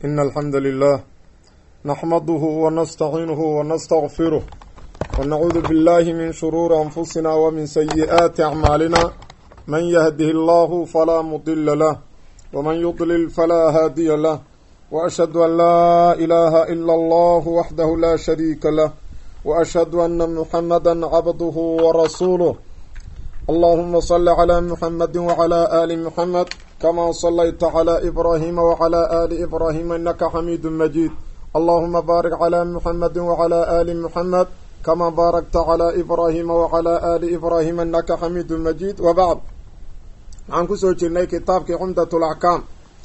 إن الحمد لله نحمده ونستعينه ونستغفره ونعوذ بالله من شرور أنفسنا ومن سيئات أعمالنا من يهده الله فلا مضل له ومن يضلل فلا هادي له وأشهد أن لا إله إلا الله وحده لا شريك له وأشهد أن محمدا عبده ورسوله اللهم صل على محمد وعلى آل محمد كما صليت على إبراهيم وعلى آل إبراهيم إنك حميد مجيد اللهم بارك على محمد وعلى آل محمد كما باركت على إبراهيم وعلى آل إبراهيم إنك حميد مجيد وبعد عن كسو جرني كتابك عمدة الأحكام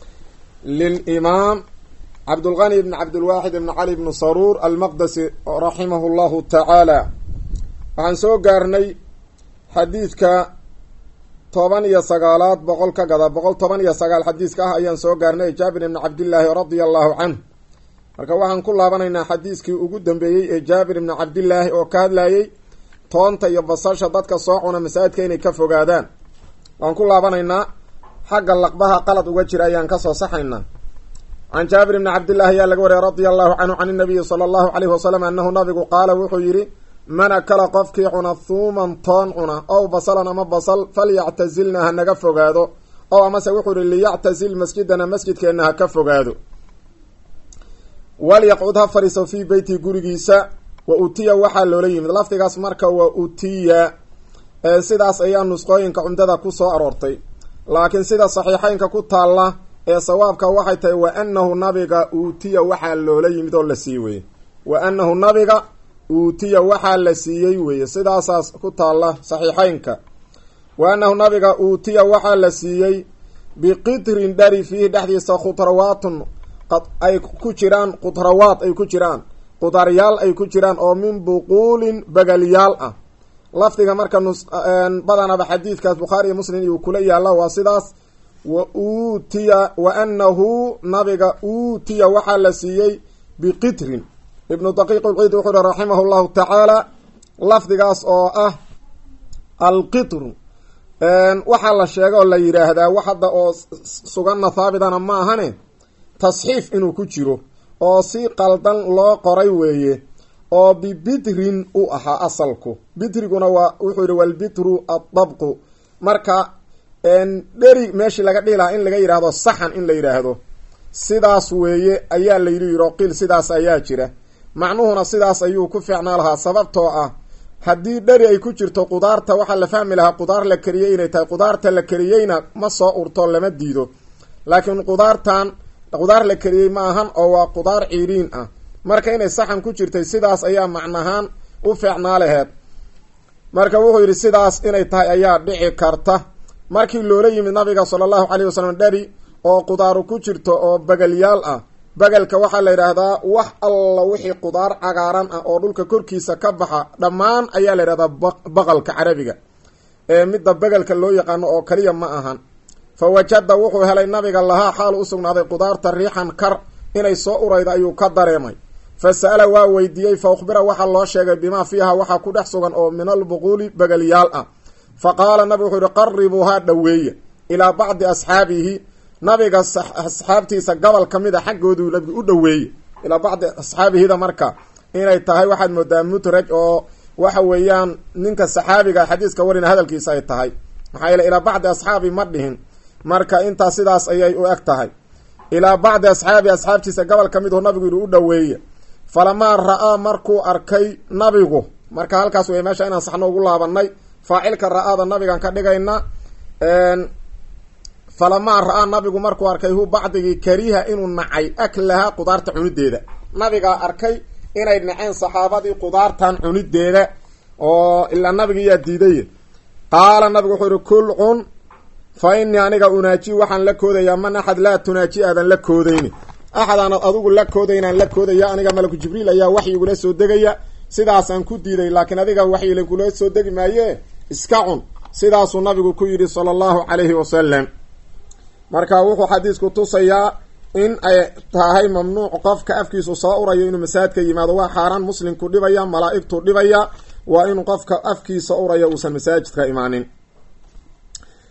للإمام عبد الغني بن عبد الواحد بن علي بن صرور المقدسي رحمه الله تعالى عن سو قارني xadiidka toban iyo sagaalaad boqol ka gada boqol toban iyo sagaal xadiiska ah ayaan soo gaarnay jaabir ibni cabdillaahi radia allahu canh marka waxaan ku laabanaynaa xadiiskii ugu dambeeyey ee jaabir ibni cabdillaahi oo ka hadlayey toonta iyo basasha dadka soo cuna masaajidka inay ka fogaadaan waan ku laabanaynaa xagga laqbaha qalad uga jira ayaan kasoo saxaynaa can jaabir ibni cabdillahi ayaa laga wariyay radia allahu canhu can inabiyi sala allahu caleyhi wasalam annahu nabigu qaala wuxuu yidhi man akala qofkii cuna thuuman toon cuna ow basalan ama basal falyactazilna ha naga fogaado ow amase wuxuu ihi liyactazil masjidana masjidkeenna ha ka fogaado walyaqcud ha fadhiiso fii beyti gurigiisa wa utiya waxaa loola yimid lafdigaas marka wa utiya sidaas ayaa nusqooyinka cumdada ku soo aroortay laakiin sida saxiixeynka ku taalla ee sawaabka waxay tahay wa anahu nabiga uutiya waxaa loola yimid oo la sii weye wa anahu nabiga uutiya waxaa la siiyey weeye sidaasaas ku taalla saxiixeynka wa annahu nabiga uutiya waxaa la siiyey biqitrin dhari fiihi dhexdiisa khudrawaatun ay ku jiraan khudrawaad ay ku jiraan qudaryaal ay ku jiraan oo min buquulin bagalyaal ah lafdiga marka badanaba xadiidkaas bukhaari iyo muslim iyuu kula yaalla waa sidaas wa uutiya wa annahu nabiga uutiya waxaa la siiyey biqitrin ibnu daqiiq ulciid wuxuu uhi raximah llahu tacaala lafdigaas oo ah alqitru waxaa la sheega oo la yidhaahdaa wax hadda oo suganna haabitana ma ahane tasxiif inuu ku jiro oo si qaldan loo qoray weeye oo bibitrin u ahaa asalku bitriguna waa wuxuu yihi walbitru addabqu marka dheri meeshii laga dhihi lahaa in laga yidhaahdo saxan in la yidhaahdo sidaas weeye ayaa la yidhi yiro qiil sidaas ayaa jira macnuhuna sidaas ayuu ku fiicnaa lahaa sababtoo ah haddii dheri ay ku jirto qudaarta waxaa la fahmi lahaa qudaar la kariyey inay tahay qudaarta la kariyeyna ma soo urto lama diido laakiin qudaartan qudaar la kariyey ma ahan oo waa qudaar ciiriin ah marka inay saxan ku jirtay sidaas ayaa macnahaan u fiicnaa laheed marka wuxuu yidhi sidaas inay tahay ayaa dhici karta markii loola yimid nabiga sala allahu caleyhi wasalam dheri oo qudaaru ku jirto oo bagalyaal ah bagalka waxaa la yidhaahdaa wax alla wixii qudaar cagaaran ah oo dhulka korkiisa ka baxa dhammaan ayaa la yidhahdaa baqalka carabiga ee midda bagalka loo yaqaano oo kaliya ma ahan fa wajada wuxuu helay nabiga lahaa xaalu usugnaaday qudaarta riixan kar inay soo urayda ayuu ka dareemay fa sa'ala waa weydiiyey fa ukhbira waxaa loo sheegay bimaa fiiha waxaa ku dhex sugan oo min albuquuli bagalyaal ah fa qaala nabigu wuxuu yihi qaribuuhaa dhoweeya ilaa bacdi asxaabihi nabiga asxaabtiisa gobol ka mid a xaggooduu nabigu u dhoweeyey ilaa bacdi asxaabihida marka inay tahay waxaad moodaa mutraj oo waxa weeyaan ninka saxaabiga xadiiska warina hadalkiisa ay tahay maxaa yeele ilaa bacdi asxaabi ma dhihin marka intaas sidaas ayay u eg tahay ilaa bacdi asxaabi asxaabtiisa gobol ka mid u nabigu yihi u dhoweeye falamaa ra-aa markuu arkay nabigu marka halkaas wey meesha inaan saxno ugu laabanay faacilka ra-aada nabigaan ka dhigayna falamaa ra-aa nabigu markuu arkay hu bacdigii kariha inuu nacay aklahaa qudaarta cunideeda nabigaa arkay inay naceen saxaabadii qudaartan cunideeda oo ilaa nabigiyaa diiday qaala nabigu wuxuu yihi kul cun fa inii aniga unaaji waxaan la koodayaa man axad laa tunaaji aadan la koodayni axad aanad adigu la koodaynaan la koodaya aniga malaku jibriil ayaa waxyigula soo degaya sidaasaan ku diiday laakiin adiga waxyilagula soo degi maaye iska cun sidaasuu nabigu ku yidhi sala allahu calayhi wasalam marka wuxuu xadiisku tusayaa in ay tahay mamnuuc qofka afkiisu soo urayo inuu masaajidka yimaado waa xaaraan muslimku dhibaya malaa'igtu dhibaya waa inuu qofka afkiisa uraya uusan masaajidka imaanin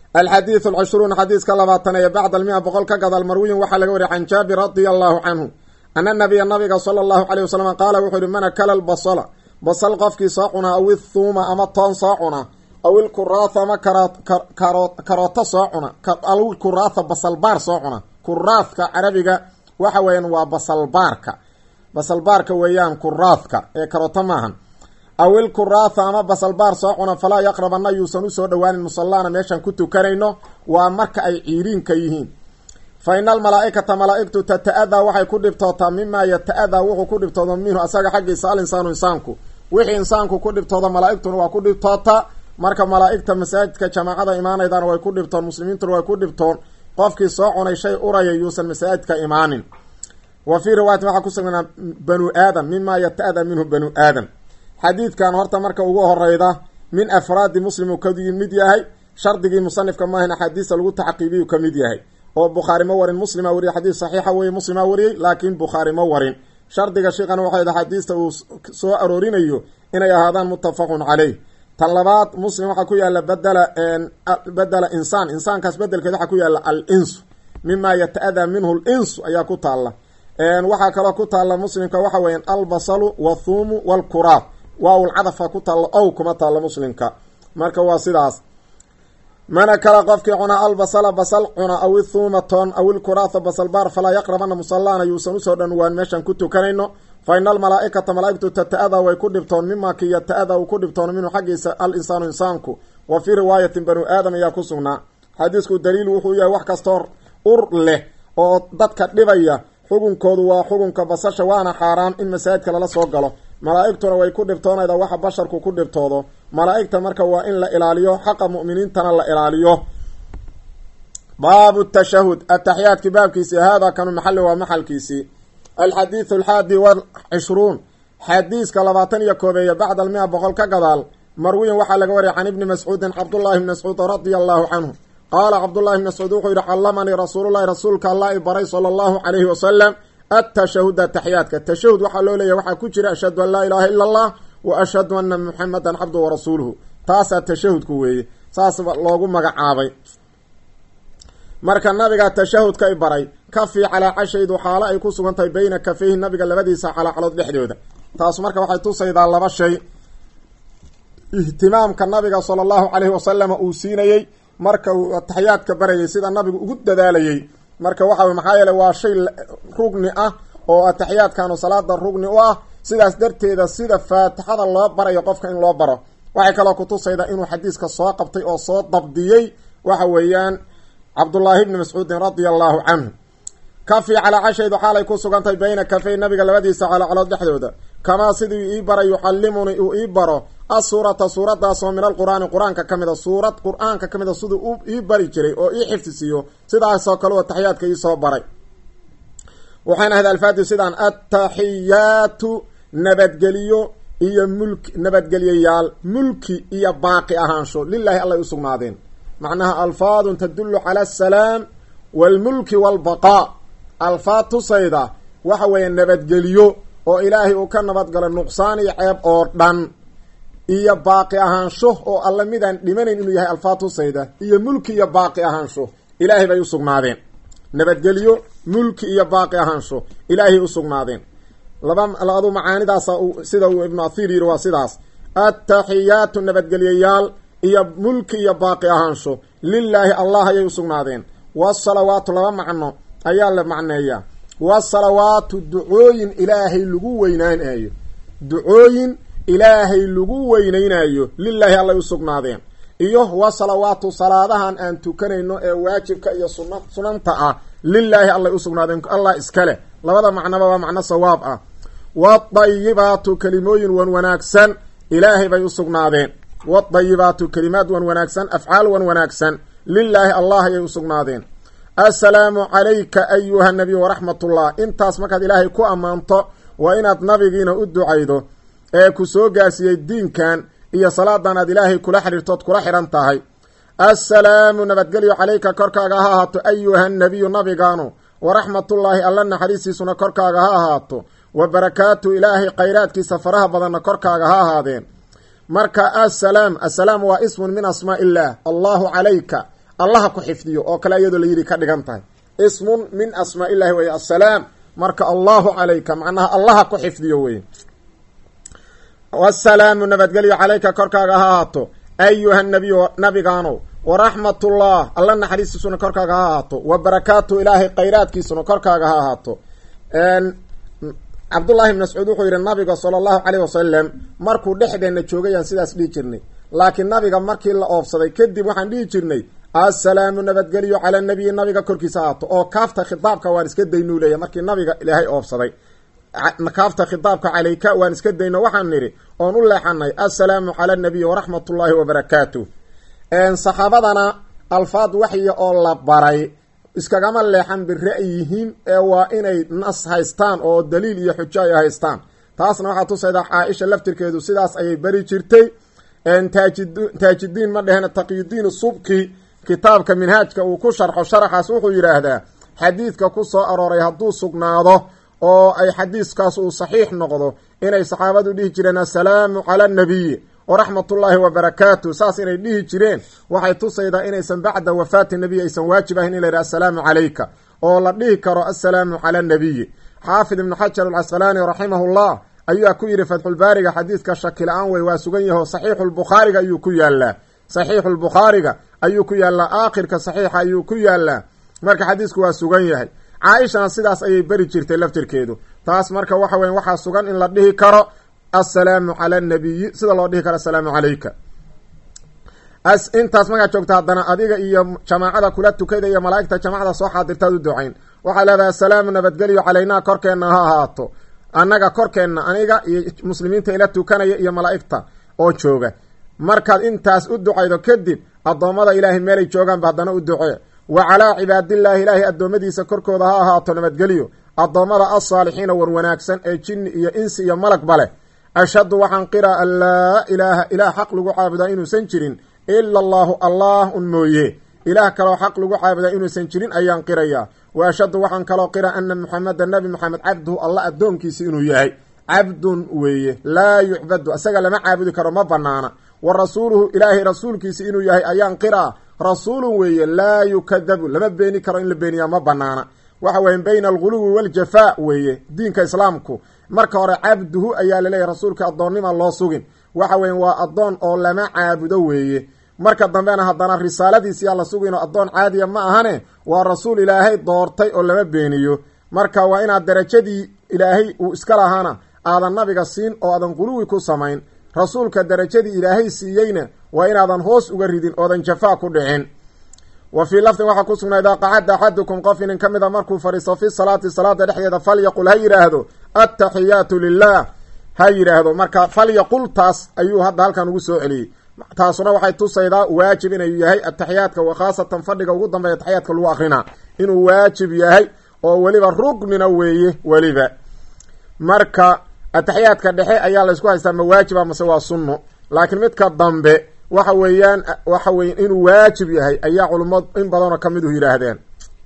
alxadiidu alcishruun xadiiska labaatan ee bacda almia boqol ka gadaal marwiyin waxaa laga wariyay can jaabir radia allahu canhu ana nabiya nabiga sala allahu caleyh wasalam qaala wuxuu yihi man akala lbasala basal qofkii soo cunaa aw ithuuma ama toon soo cuna aw ilkuraatha ama karooto soo cuna aw ilkuraatha basalbaar soo cuna kuraathka carabiga waxa weeyaan waa basalbaarka basalbaarka weeyaan kuraathka ee karooto maahan aw ilkuraatha ama basalbaar soo cuna falaa yaqrabanna yuusan usoo dhowaanin musallaana meeshaan ku tukanayno waa marka ay ciiriinka yihiin fa ina almalaa-ikata malaa-igtu tata-adaa waxay ku dhibtootaa mimaa yata-adaa wuxuu ku dhibtooda minhu asaga xaggiisa al insaanu insaanku wixii insaanku ku dhibtooda malaa-igtuna waa ku dhibtootaa marka malaa-igta masaajidka jamaacada imaanaydana way ku dhibtoon muslimiintuna way ku dhibtoon qofkii soo cunay shay uraya yuusan masaajidka imaanin wa fii riwaayatin waxaa ku sugnaa banu aadam mimaa yata-adaa minhu banu aadam xadiidkan horta marka ugu horeyda min afraadi muslim uu ka mid yahay shardigii musanifka maahan axaadiista lagu taxqiibiyu ka mid yahay oo bukhaari ma warin muslima wariyay xadiis saxiixa weye muslima wariyey laakiin bukhaari ma warin shardiga sheikhan waxay axaadiista uu soo aroorinayo inay ahaadaan muttafaqun caleyh tan labaad muslim waxaa ku yaala badela bedela insaan insaankaas bedelkeed waxaa ku yaala al insu mima yata-adaa minhu l insu ayaa ku taalla waxaa kaloo ku taalla muslimka waxa weeyaan albasalu wathuumu walkuraab waawul cadafa ku taalla ow kuma taalla muslimka marka waa sidaas mana kala qofkii cunaa albasala basal cuna aw ithuuma toon aw ilkuraatha basalbaar falaa yaqrabana musallaana yuusan usoo dhanwaan meeshaan ku tukanayno fa ina almalaa-ikata malaa-igtu tata-adaa way ku dhibtoon mima ki yata-adaa uu ku dhibtoon minhu xaggiisa al insaanu insaanku wa fii riwaayatin banu aadam ayaa ku sugnaa xadiisku daliil wuxuu yahay wax kastoo ur leh oo dadka dhibaya xukunkoodu waa xukunka basasha waana xaaraan in masaajidka lala soo galo malaa-igtuna way ku dhibtoonayda waxa basharku ku dhibtoodo malaa-igta marka waa in la ilaaliyo xaqa mu'miniintana la ilaaliyo baabu tashahud ataxiyaadkii baabkiisii haadaa kanu maxali waa maxalkiisii alxadiidu alxaadi walcishruun xadiiska labaatan iyo koobeeye bacda almia boqol ka gadaal marwiyin waxaa laga wariyay can ibni mascuudin cabdullaahi bni mascuud radia allahu canhu qaala cabdullahi bni mascuud wuxuu yihi callamanii rasuululahi rasuulka allah i baray sala allahu calayhi wasalam atashahuda taxiyaadka tashahud waxaa loo leeyahy waxaa ku jira ashhadu an laa ilaaha ila allah wa ashhadu ana muxamadan cabdu warasuuluhu taasaa tashahudku weeye saas loogu magacaabay marka nabiga tashahudka i baray kafii calaa cashaydu xaalo ay ku sugan tahay beyna kafeyhi nabiga labadiisa calaacalood dhexdooda taas marka waxay tusaydaa laba shay ihtimaamka nabiga sala allahu caleyhi wasalama uu siinayey marka uu ataxiyaadka barayay sida nabigu ugu dadaalayey marka waxa maxaa yeele waa shay rugni ah oo ataxiyaadkanu salaada rugni u ah sidaas darteeda sida faatixada loo barayo qofka in loo baro waxay kaloo kutusaydaa inuu xadiiska soo qabtay oo soo dabdiyey waxa weeyaan cabdullaahi bni mascuudin radia allahu canhu kafi calaa cashaydu xaalay ku sugantahay bayna kafey nabiga labadiisa calaacalood dhexdooda kamaa sidii ii baray yucallimunii uu ii baro asuurata suuradaasoo min alqur-aani qur-aanka ka mid a suurad qur-aanka ka mid a siduu u ii bari jiray oo ii xifdisiiyo sidaasoo kale oo taxiyaadka iisoo baray waxayna ahayd alfaadi sidaan attaxiyaatu nabadgeliyo iyo mulki nabadgelyayaal mulki iyo baaqi ahaansho lilaahi allay usugnaadeen macnaha alfaadun tadullu cala asalaam waalmulki waalbaqaa alfaad tusayda waxa weeye nabadgeliyo oo ilaahay uu ka nabadgalo nuqsaan iyo ceeb oo dhan iyo baaqi ahaansho oo alla midaan dhimanayn inuu yahay alfaad tusayda iyo mulki iyo baaqi ahaansho ilaahay bay usugnaadeen nabadgelyo mulki iyo baaqi ahaansho ilaahay usugnaadeen laba adu macaanidaasa sida uu ibnu athiir yidhi waa sidaas attaxiyaatu nabadgelyayaal iyo mulki iyo baaqi ahaansho lilaahi allah ayay usugnaadeen wasalawaatu laba macno ayaa la macneeyaa wasalawaatu ducooyin ilaahay lagu weynaynayo ducooyin ilaahay lagu weynaynayo lilaahi allay usugnaadeen iyo wasalawaatu salaadahan aan tukanayno ee waajibka iyo sun sunanta ah lilaahi allay usugnaadeen allah iskale labada macnoba waa macno sawaab ah wadayibaatu kelimooyin wan wanaagsan ilaahay bay usugnaadeen wadayibaatu kelimaad wan wanaagsan afcaal wan wanaagsan lilaahi allah ayay usugnaadeen assalaamu calayka ayuha nabiy waraxmatullah intaas markaad ilaahay ku ammaanto waa inaad nabigiina u ducaydo ee ku soo gaarsiiyey diinkan iyo salaadan aad ilaahay kula xidhiirtood kula xidhan tahay assalaamu nabadgelyo calayka korkaaga ha ahaato ayuha nabiyu nabigaanu waraxmatullaahi alla naxariistiisuna korkaaga ha ahaato wa barakaatu ilaahay khayraadkiisa faraha badanna korkaaga ha ahaadeen marka assalaam assalaam waa ismun min asmaa illaah allahu calayka allaha ku xifdiyo oo kale iyadoo layidhi ka dhigan tahay ismun min asmaa illahi wey assalaam marka allahu calayka macnaha allaha ku xifdiyo wey wasalaamu nabadgelyo calayka korkaaga ha ahaato ayuha nabiyu nabigaanow waraxmatullah alla naxariistiisuna korkaaga ha ahaato wa barakaatu ilaahay khayraadkiisuna korkaaga ha ahaato cabdullahi ibn mascuud wuxuu yidhi nabiga sala allahu caleyh wasalam markuu dhexdeenna joogayaan sidaas dhihi jirnay laakiin nabiga markii la oobsaday kadib waxaan dhihi jirnay assalaamu nabadgelyo cala nabiyi nabiga korkiisa ahaato oo kaafta khitaabka waan iska daynuu leeya markii nabiga ilaahay oobsaday kaafta khitaabka calayka waan iska dayno waxaan nidhi oon u leexanay assalaamu cala nabiyi waraxmatullaahi wabarakaatu saxaabadana alfaad waxya oo la baray iskagama leexan bira'yihim ee waa inay nas haystaan oo daliil iyo xujo ay haystaan taasna waxaa tusayda caaisha laftirkeedu sidaas ayay bari jirtay taajidiin ma dheheen taqyudiin subki kitaabka minhaajka uu ku sharxo sharaxaas wuxuu yidhaahdaa xadiidka ku soo arooray hadduu sugnaado oo ay xadiiskaas uu saxiix noqdo inay saxaabadu dhihi jireen assalaamu cala annabiyi waraxmatullaahi wabarakaatu saas inay dhihi jireen waxay tusaydaa inaysan bacda wafaati nabiy aysan waajib ahayn in la yidhaha assalaamu calayka oo la dhihi karo assalaamu cala annabiyi xaafid ibnu xajar alcasqalaani raximahullah ayaa ku yidhi fatxulbaariga xadiidka shaki la-aan wey waa sugan yaho saxiixulbukhaariga ayuu ku yaalaa saxiixulbukhaariga ayuu ku yaallaa aakhirka saxiixa ayuu ku yaalaa marka xadiisku waa sugan yahay caaishana sidaas ayay beri jirtay laftirkeedu taas marka waxa weya waxaa sugan in la dhihi karo assalaamu cala annabiyi sida loo dhihi karo assalaamu calayka intaas markaa joogta haddana adiga iyo jamaacada kula tukada iyo malaa'igta jamaacada soo xaadirtaad u ducayn waxaa leedahay assalaamu nabadgelyo calaynaa korkeenna ha ahaato annaga korkeenna aniga iyo muslimiinta ila tukanaya iyo malaa'igta oo jooga markaad intaas u ducaydo kadib addoommada ilaahay meelay joogaanba haddana u ducee wa calaa cibaadillaahi ilaahay addoommadiisa korkooda ha ahaato nabadgelyo addoommada alsaalixiina war wanaagsan ee jinni iyo insi iyo malagba leh ashhadu waxaan qiraa an laa ilaaha ilaah xaq lagu caabudaa inuusan jirin ila allaahu allah un mooye ilaah kaloo xaq lagu caabudaa inuusan jirin ayaan qirayaa wa ashhadu waxaan kaloo qira ana muxameda nabi moxamed cabduhu alla addoonkiisi inuu yahay cabdun weeye laa yucbadu isaga lama caabudi karo ma banaana wa rasuuluhu ilaahay rasuulkiisi inuu yahay ayaan qiraa rasuulun weeye laa yukadabu lama beeni karo in la beeniyaa ma banaana waxa weeye bayna alguluwi waljafaa weeye diinka islaamku marka hore cabduhu ayaa laleeyahy rasuulka addoonnima loo sugin waxa weeye waa addoon oo lama caabudo weeye marka dambena haddana risaaladiisiyaa la suginoo addoon caadiya ma ahane waa rasuul ilaahay doortay oo lama beeniyo marka waa inaad darajadii ilaahay uu iska lahaana aadan nabiga siin oo aadan quluwi ku samayn rasuulka darajadii ilaahay siiyeyna waa inaadan hoos uga ridin oodan jafaa ku dhicin wa fii lafdin waxaa ku sugnaa idaa qacada axadukum qof inin ka mida markuu fadhiisto fi salaati salaada dhexdeeda falyaqul ha yidhaahdo attaxiyaatu lilah ha yidhaahdo marka falyaqul taas ayuu hadda halkan ugu soo celiyey taasuna waxay tusaydaa waajib inuu yahay ataxiyaadka wa khaasatan fadhiga ugu dambeeya ataxiyaadka lagu akrinaa inuu waajib yahay oo weliba rugnina weeye weliba marka ataxiyaadka dhexe ayaa laysku haystaa ma waajiba mase waa sunno laakiin midka dambe waxa weeyaan waxa weye inuu waajib yahay ayaa culumad in badanoo ka midu yidhaahdeen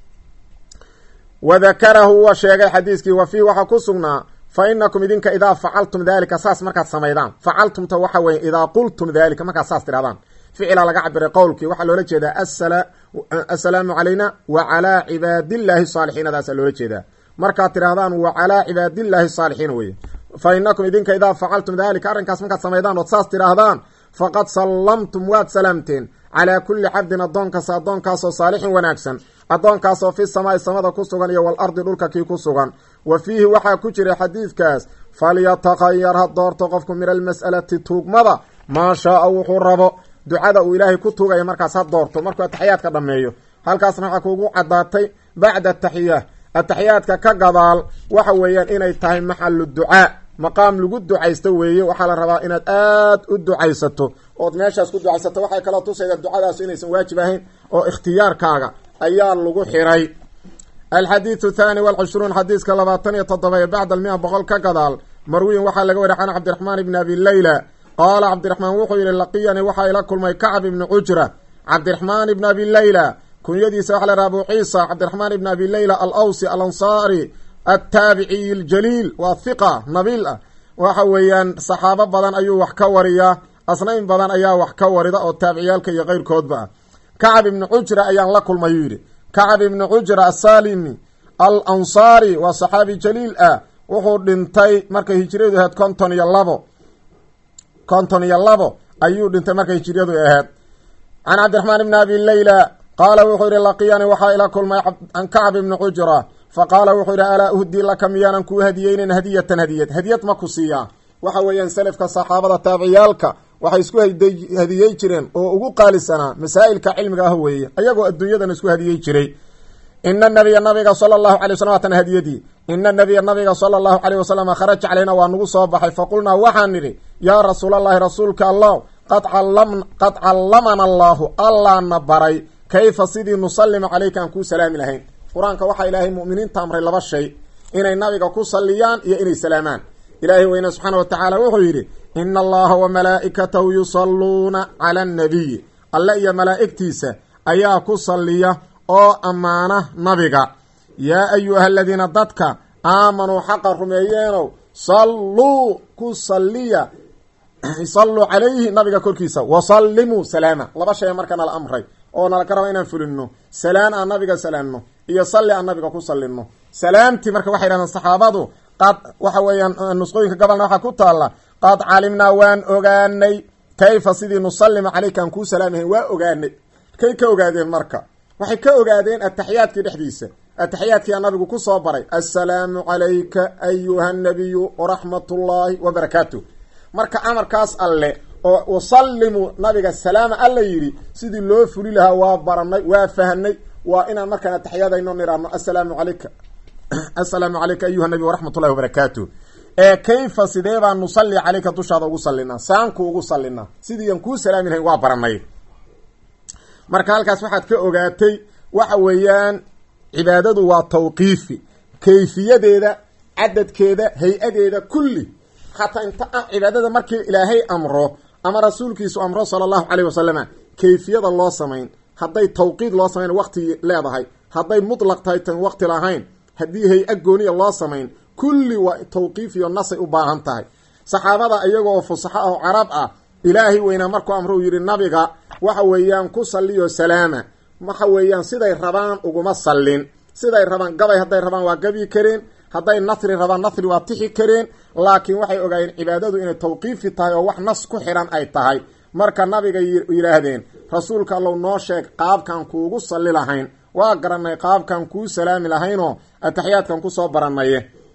wa dakarahu wa sheegay xadiiskii wa fiihi waxaa ku sugnaa fa inakum idinka idaa facaltum daalika saas markaad samaydaan facaltumta waxa weye idaa qultum daalika markaad saas tidhahdaan ficilaa laga cabiray qowlkii waxaa loola jeedaa assalaamu calayna wa calaa cibaadillaahi saalixiinadaasaa loola jeedaa markaad tidhahdaan wa calaa cibaadillaahi saalixiina weye fa inakum idinka idaa facaltum daalika arrinkaas markaad samaydaan ood saas tidhaahdaan faqad sallamtum waad salaamteen calaa kulli cabdin addoonkaasa addoonkaasoo saalixin wanaagsan addoonkaasoo fi samaai samada ku sugan iyo walardi dhulka kii ku sugan wa fiihi waxaa ku jira xadiidkaas falyatakayar ha doorto qofku min almas'alati tuugmada maa shaaa wuxuu rabo ducada uu ilaahay ku tuugaya markaas ha doorto markuu ataxiyaadka dhammeeyo halkaasna waxaa kuugu caddaatay bacda ataxiya ataxiyaadka ka gadaal waxa weeyaan inay tahay maxalu ducaa maqaam lagu ducaysto weeye waxaa la rabaa inaad aad u ducaysato ood meeshaas ku ducaysato waxay kaloo tusayda ducadaas inaysan waajib ahayn oo ikhtiyaarkaaga ayaa lagu xiray alxadiidu thaani walcishruun xadiiska labaatan iyo toddoba ee bacda almia boqol ka gadaal marwiyin waxaa laga wariy can cabdiraxmaan ibni abi leyla qaala cabdiraxmaan wuxuu yihi laqiyani waxaa ila kulmay kacb ibni cujra cabdiraxmaan ibni abi leyla kunyadiisa waxa la dhaha abu ciisa cabdiraxmaan ibni abi leyla alawsi alansaari attaabiciy aljaliil waa hiqa nabiil ah waxa weeyaan saxaabo badan ayuu wax ka wariyaa asnayn badan ayaa wax ka warida oo taabiciyaalka iyo keyrkoodba ah kacab ibni cujra ayaan la kulmay yuu yidhi kacab ibni cujra asalimi al ansaari waa saxaabi jaliil ah wuxuu dhintay markay hijiriyadu ahayd konton iyo labo konton iyo labo ayuu dhintay markay hijiriyadu ahayd can cabdiraxmaan ibni abi leyla qaala wuxuu yihi laqiyani waxaa ila kulmay an kacb ibni cujra fa qaala wuxuu yihi alaa uhdii laka miyaanan kuu hadiyeynin hadiyatan hadiyad hadiyad ma ku siiyaa waxa weeyaan selafka saxaabada taabiciyaalka waxay isku hadiyey jireen oo ugu qaalisanaa masaa'ilka cilmiga ah weeye ayagoo adduunyadan isku hadiyey jiray ina nabiya nabiga sala allahu alay waslm waatan hadiyadii ina nabiya nabiga sala allahu caleyh wasalam kharaja calayna waa nagu soo baxay faqulnaa waxaan nidhi yaa rasuul allahi rasuulka allah qad qad callamana allaahu allaana baray kayfa sidii nusallima caleyka aan kuu salaami lahayn qur-aanka waxaa ilaahay mu'miniinta amray laba shay inay nabiga ku salliyaan iyo inay salaamaan ilaahay weyne subxaana wa tacaala wuxuu yidhi ina allaha wa malaa'ikatahu yusalluuna cala annabiyi alle iyo malaa'igtiisa ayaa ku salliya oo ammaana nabiga yaa ayuha aladiina dadka aamanuu xaqa rumeeyeenow salluu ku salliya salluu calayhi nabiga korkiisa wasallimuu salaama laba shay marka nala amray oo nala ka raba inaan fulino salaan aan nabiga salaamno iyo salli aan nabiga ku sallinno salaamtii marka waxay yidhahdeen saxaabadu qad waxa weeyaan nusqooyinka gobolna waxaa ku taalla qad calimnaa waan ogaanay kayfa sidii nusallima caleyka aan kuu salaamahayn waa ogaanay kay ka ogaadeen marka waxay ka ogaadeen ataxiyaadkii dhexdiisa ataxiyaadkiia nabigu ku soo baray assalaamu calayka ayuha nabiyu waraxmat ullaahi wabarakaatuh marka amarkaas alle oo wasallimu nabiga salaama alla yidhi sidii loo fuli lahaa waa baranay waa fahnay waa inaan markaan ataxiyadayno nidhaahno assalaamu calayka assalaamu calayka ayuha nabiy waraxmat ullahi wabarakaatuh ee kayfa sidee baan nusalli caleyka dushaada ugu sallinaa saanku ugu sallinaa sidii aan kuu salaami lahayn waa baranay marka halkaas waxaad ka ogaatay waxa weeyaan cibaadadu waa tawqiifi kayfiyadeeda cadadkeeda hay-adeeda kulli hataa inta cibaadada markii ilaahay amro ama rasuulkiisu amro sala allahu caleyh wasalama kayfiyada loo samayn hadday tawqiid loo samayn waqti leedahay hadday mutlaq tahay tan waqti lahayn haddii hay-a gooniya loo samayn kulli waa tawqiif iyo nasay u baahan tahay saxaabada iyagoo fusaxo oo carab ah ilaahay weynaa markuu amro uu yidhi nabiga waxa weeyaan ku salliyo salaama waxa weeyaan siday rabaan uguma sallin siday rabaan gabay hadday rabaan waa gabi kareen hadday nasri rabaan nasri waa tixi kareen laakiin waxay ogaayeen cibaadadu inay tawqiifi tahay oo wax nas ku xidhan ay tahay marka nabiga yidhaahdeen rasuulka allow noo sheeg qaabkaan kuugu salli lahayn waa garanay qaabkaan kuu salaami lahaynoo ataxiyaadkan kusoo baranaye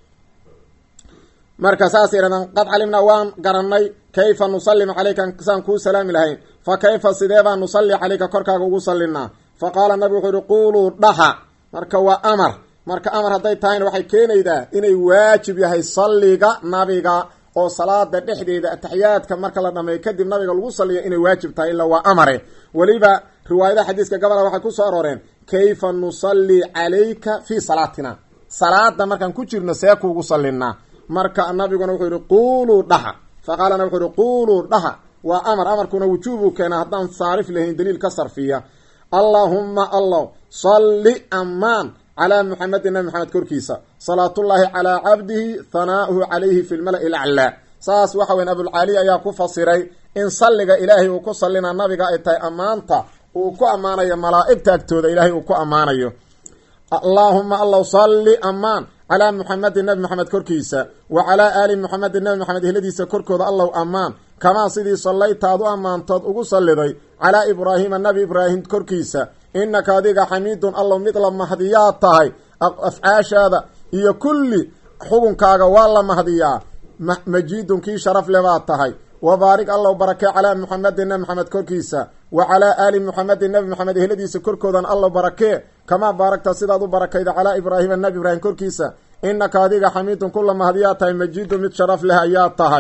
marka saasay yidhahdeen qad calimnaa waan garanay kayfa nusallimu caleyka saan kuu salaami lahayn fa kayfa sidee baan nusalli caleyka korkaaga ugu sallinaa fa qaala nabigu wuxuu yihi quuluu dhaha marka waa amar marka amar hadday tahayna waxay keenaydaa inay waajib yahay salliga nabiga oo salaada dhexdeeda ataxiyaadka marka la dhameeyo kadib nabiga lagu salliyo inay waajib tahay ilaa waa amare weliba riwaayadaha xadiiska gabola waxay ku soo arooreen kayfa nusalli calayka fii salaatina salaada markaan ku jirno see kuugu sallinaa marka nabiguna wuxuu yihi quuluu dhaha fa qaalana wuxuu yihi quuluu dhaha waa amar amarkuna wujuubuu keenaa haddaan saarif lahayn daliil ka sarfiya allaahumma allah salli ammaan calaa muxamedin nabi maxamed korkiisa salaatullaahi calaa cabdihi hanaa'uhu calayhi fi lmala'i laclaa saas waxa weyan abulcali ayaa ku fasiray in salliga ilaahay uu ku sallinaa nabiga ay tahay ammaanta uu ku ammaanayo malaa'igta agtooda ilaahay uu ku ammaanayo allaahuma allow salli ammaan calaa muxamedin nabi maxamed korkiisa wa calaa aali muxamedin nabi maxamed ehladiisa korkooda allow ammaan kamaa sidii sallayta aad u ammaantood ugu salliday calaa ibraahiima nabi ibraahim korkiisa innaka adiga xamiidun allow mid la mahdiyaa tahay afcaashaada iyo kulli xugunkaaga waa la mahdiyaa majiidun kii sharaf le baad tahay wabaarig allow barakee calaa muxamedin nabi maxamed korkiisa wa calaa aali muxamedin nabi maxamed ehladiisa korkoodan allow barakee kamaa baaragta sidaad u barakayda calaa ibraahiima nabi ibraahim korkiisa innaka adiga xamiidun kula mahdiyaa tahay majiidun mid sharaf leh ayaa tahay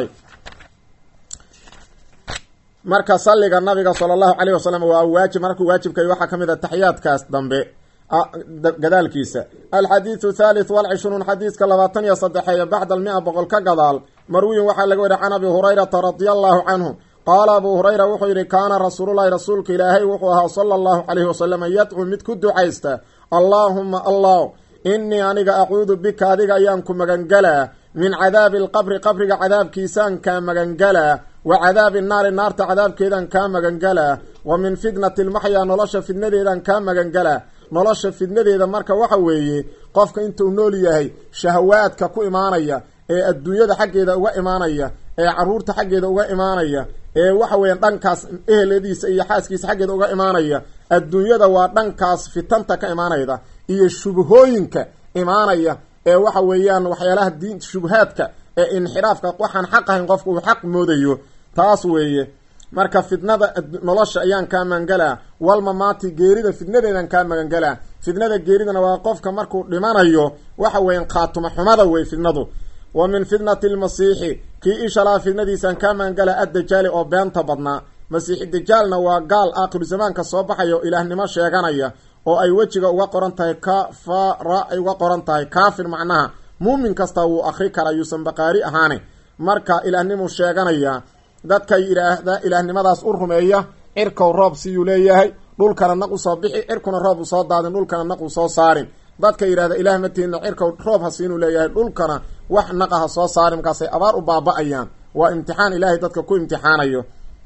marka salliga nabiga sala allahu caleyh wasalam waa waajib markuu waajibkay waxaa ka mid a taxiyaadkaas dambe gadaalkiisa alxadiidu thalith walcishruun xadiiska labaatan iyo saddexeeya bacda almia boqol ka gadaal marwiyin waxaa laga weriy can abi hurayrata radia allahu canhu qaala abuu hurayra wuxuu yidhi kaana rasuululahi rasuulka ilaahay wuxuu ahaa sala allahu caleyhi wasalam yadcuu mid ku ducaysta allaahuma allah innii aniga acuudu bika adiga ayaan ku magangalaa min cadaabi alqabri qabriga cadaabkiisaan kaa magangalaa wa cadaabi naari naarta cadaabkeedaan kaa magangalaa wa min fitnati lmaxyaa nolosha fidnadeedaan kaa magangalaa nolosha fidnadeeda marka waxa weeye qofka intuu nool yahay shahawaadka ku imaanaya ee adduunyada xaggeeda uga imaanaya ee caruurta xaggeeda uga imaanaya ee waxa weeyaan dhankaas eheladiisa iyo xaaskiisa xaggeeda uga imaanaya adduunyada waa dhankaas fitanta ka imaanayda iyo shubhooyinka imaanaya ee waxa weeyaan waxyaalaha diin shubhaadka ee inxiraafka waxaan xaq ahayn qofka uu xaq moodayo taas weeye marka fitnada nolosha ayaan kaa magangalaa walmamaati geerida fitnadeedaan kaa magangalaa fitnada geeridana waa qofka markuu dhimanayo waxa weeyaan khaatuma xumada wey fitnadu wa min fitnati lmasiixi kii ishalaa fitnadiisaan kaa magangalaa addajaali oo beenta badnaa masiixi dajaalna waa gaal aakhiru zamaanka soo baxaya oo ilaahnimo sheeganaya oo ay wejiga uga qoran tahay kafara ay uga qoran tahay kaafir macnaha muumin kasta wuu akri kara yuusan baqaari ahaane marka ilaahnimuu sheeganaya dadka yidhaahda ilaahnimadaas u rumeeya cirkow roob siyuu leeyahay dhulkana naq u soo bixi cirkuna roob u soo daadin dhulkana naq u soo saarin dadka yidhahda ilaah matiina cirkow roob ha siinuu leeyahay dhulkana wax naqa ha soo saarin markaasay abaar u baaba-ayaan waa imtixaan ilaahay dadka ku imtixaanayo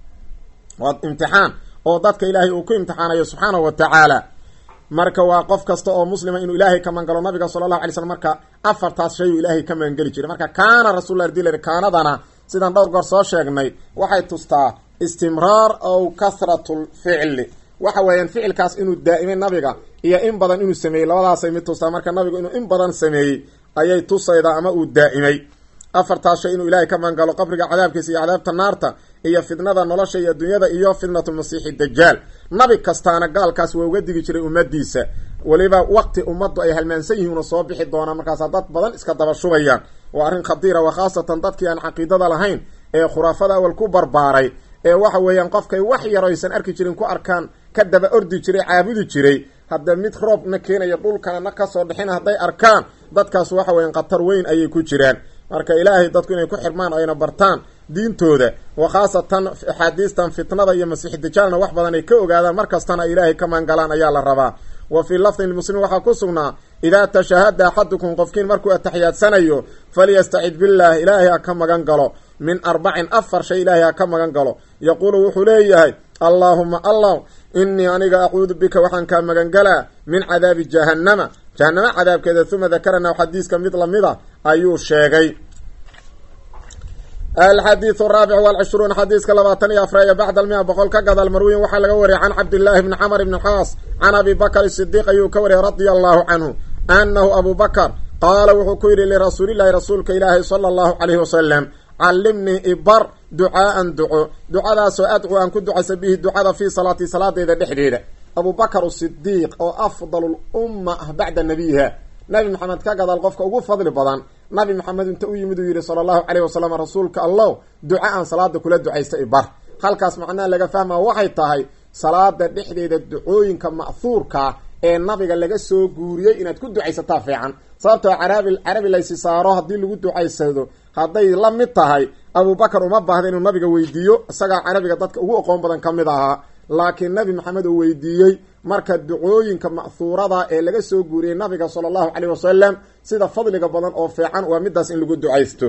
waa imtixaan oo dadka ilaahay uu ku imtixaanayo subxaanahu wa tacaala marka waa qof kasta oo muslima inuu ilaahay ka magangalo nabiga sala allahu alay slm marka afartaas shay uu ilaahay ka magangeli jiray marka kaana rasulla dil kaanadana sidaan dhowr goor soo sheegnay waxay tustaa istimraar ow kasratul ficli waxa weeyaan ficilkaas inuu daa'imay nabiga iyo in badan inuu sameeyey labadaasay mid tustaa marka nabigu inuu in badan sameeyey ayay tusaydaa ama uu daa'imay afartaas shay inuu ilaahay ka magangalo qabriga cadaabkiisa iyo cadaabta naarta iyo fitnada nolosha iyo adduunyada iyo fitnatulmasiixi dajaal nabi kastaana gaalkaas waa uga digi jiray ummadiisa weliba waqti ummaddu ay halmaansan yihiin una soo bixi doonaan markaasaa dad badan iska daba shubayaan waa arrin khadiira wa khaasatan dadkii aan caqiidada lahayn ee khuraafada awal ku barbaaray ee waxa weeyaan qofkay wax yar aysan arki jirin ku arkaan ka daba ordi jiray caabudi jiray hadda mid roobna keenaya dhulkana na kasoo dhixina hadday arkaan dadkaas waxa weeyaan khatar weyn ayay ku jiraan marka ilaahay dadku inay ku xirmaan ayna bartaan diintooda wa khaasatan axaadiistan fitnada iyo masiix dajaalna wax badan ay ka ogaadaan mar kastana ay ilaahay ka maangalaan ayaa la rabaa wa fii lafdin lmuslimiin waxaa ku sugnaa idaa tashahada axadukum qofkiin markuu atixiyaadsanayo falyastacid billaah ilaahay ha ka magan galo min arbacin afar shay ilaahay ha ka magan galo yaquulu wuxuu leeyahay allaahuma allah inii aniga acuudu bika waxaan kaa magangalaa min cadaabi jahannama jahanamo cadaabkeeda uma dakarana xadiiska mid lamida ayuu sheegay alxadiidu araabic walcishruun xadiiska labaatan iyo afreeya bacda almia boqol ka gadaal marwiyin waxaa laga wariyay can cabdillaahi bni camr bni xaas can abi bakr sidiiq ayuu ka wariyay radia allahu canhu anahu abu bakr qaala wuxuu ku yidhi lirasuulillahi rasuulka ilaahi sala allahu calayhi wasalam callimnii ibar ducaaan duco ducadaasoo adcu aan ku ducaysa bihi ducada fii salaatii salaadeeda dhexdeeda abu bakr sidiiq oo afdal lumma ah bacda nabiyiha nabi maxamed ka gadaal qofka ugu fadli badan nabi maxamed inta u yimid uu yihi sala allahu caleyh wasalam rasuulka allow duca aan salaada kula ducaysta ibar halkaas macnaha laga fahmaa waxay tahay salaada dhexdeeda ducooyinka ma'huurkaa ee nabiga laga soo guuriyey inaad ku ducaysataa fiican sababtoo carabi carabi laysi saaro haddii lagu ducaysado hadday la mid tahay abubakar uma baahda inuu nabiga weydiiyo isagaa carabiga dadka ugu aqoon badan ka mid ahaa laakiin nabi maxamed uu weydiiyey marka ducooyinka ma'huurada ee laga soo guuriyey nabiga sala allahu caleyh wasalam sida fadliga badan oo fiican waa midaas in lagu ducaysto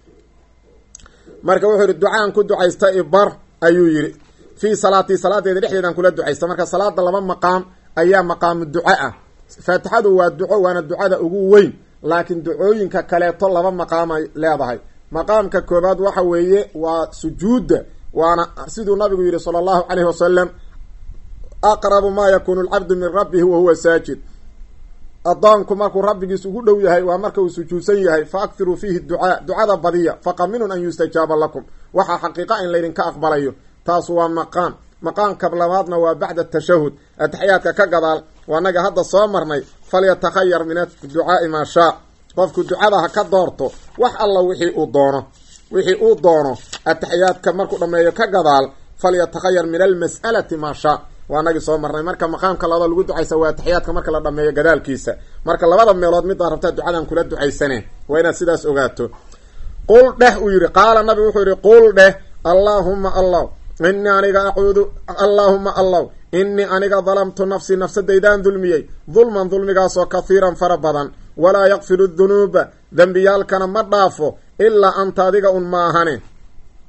marka wuxuu yihi ducaan ku ducaysta ibar ayuu yidhi fii salaatii salaadeeda dhexdeedaan kula ducaysta marka salaada laba maqaam ayaa maqaamu duco ah faatixadu waa duco waana ducada ugu weyn laakiin ducooyinka kaleeto laba maqaamay leedahay maqaamka koobaad waxa weeye waa sujuudda waana siduu nabigu yihi sala allahu caleyhi wasalam aqrabu maa yakunu alcabdu min rabbihi wa huwa saajid addoonku markuu rabbigiis ugu dhow yahay waa marka uu sujuudsan yahay fa akthiruu fiihi ducaa ducada badiya faqaminun an yustajaaba lakum waxaa xaqiiqa in laydinka aqbalayo taas waa maqaam maqaamka labaadna waa bacda tashahud ataxiyaadka ka gadaal waanaga hadda soo marnay falyatakhayar min adducaai maa shaa qofku ducada ha ka doorto wax alla wixii uu doono wixii uu doono ataxiyaadka markuu dhammeeyo ka gadaal falyatakhayar min almas'alati maa shaa waanagii soo marnay marka maqaamka labada lagu ducaysa waa ataxiyaadka marka la dhameeyo gadaalkiisa marka labada meelood middaa rabtaa ducadan kula ducaysane waa inaad sidaas ogaato qul dheh uu yihi qaala nabigu wuxuu yihi qul dheh allaahuma allah inii aniga acuudu allaahuma allaw inii aniga dalamtu nafsii nafsadaydaan dulmiyey dulman dulmigaasoo kahiiran fara badan walaa yakfiru dunuuba dembiyaalkana ma dhaafo ilaa anta adiga un maahane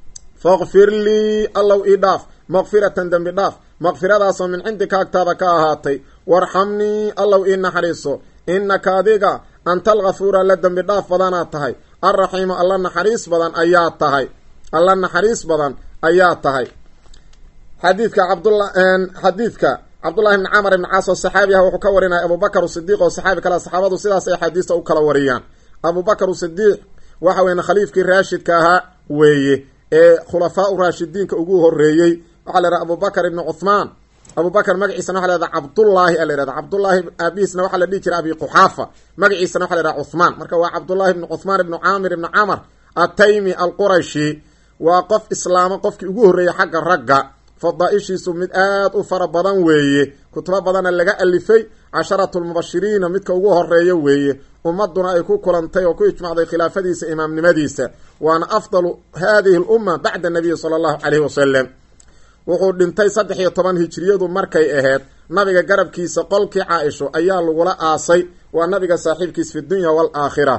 faqfir lii allow ii dhaaf maqfiratan dembi dhaaf maqfiradaasoo min cindika agtaada ka ahaatay warxamnii allow ii naxariiso innaka adiga anta alkafuura alla dembi dhaaf badanaad tahay alraxiimu alla naxariis badan ayaa tahay alla naxariis badan ayaa tahay xadiidka cabdula xadiidka cabdullahi bni camar ibni caas oo saxaabi ah wuxuu ka warinaya abubakar sidiiq oo saxaabi kale saxaabadu sidaas ay axaadiista u kala wariyaan abubakar sidiiq waxa weyan khaliifkii raashidka ahaa weeye ee khulafaa u raashidiinka ugu horeeyey waxaa la yhaha abubakar ibni cuthmaan abubakar magaciisana waxa la yhahda cabdullaahi a la yhahda cabdullaahi aabihiisna waxaa la dhihi jiray abi quxaafa magaciisana waxa la yhahda cuthmaan marka waa cabdullahi ibni cuthmaan ibni caamir ibni camar ataymi alqurashi waa qof islaamo qofkii ugu horreeyey xagga ragga fadaaishiisu mid aad u fara badan weeye kutubo badana laga alifay casharatu lmubashiriina midka ugu horeeya weeye ummaduna ay ku kulantay oo ku ijmacday khilaafadiisa imaamnimadiisa waana afdalu hadihi lumma bacda nabiyi sala allahu caleyhi wasalam wuxuu dhintay saddex iyo toban hijriyadu markay ahayd nabiga garabkiisa qolkii caa-isho ayaa lagula aasay waa nabiga saaxiibkiis fi dunya waalaakhira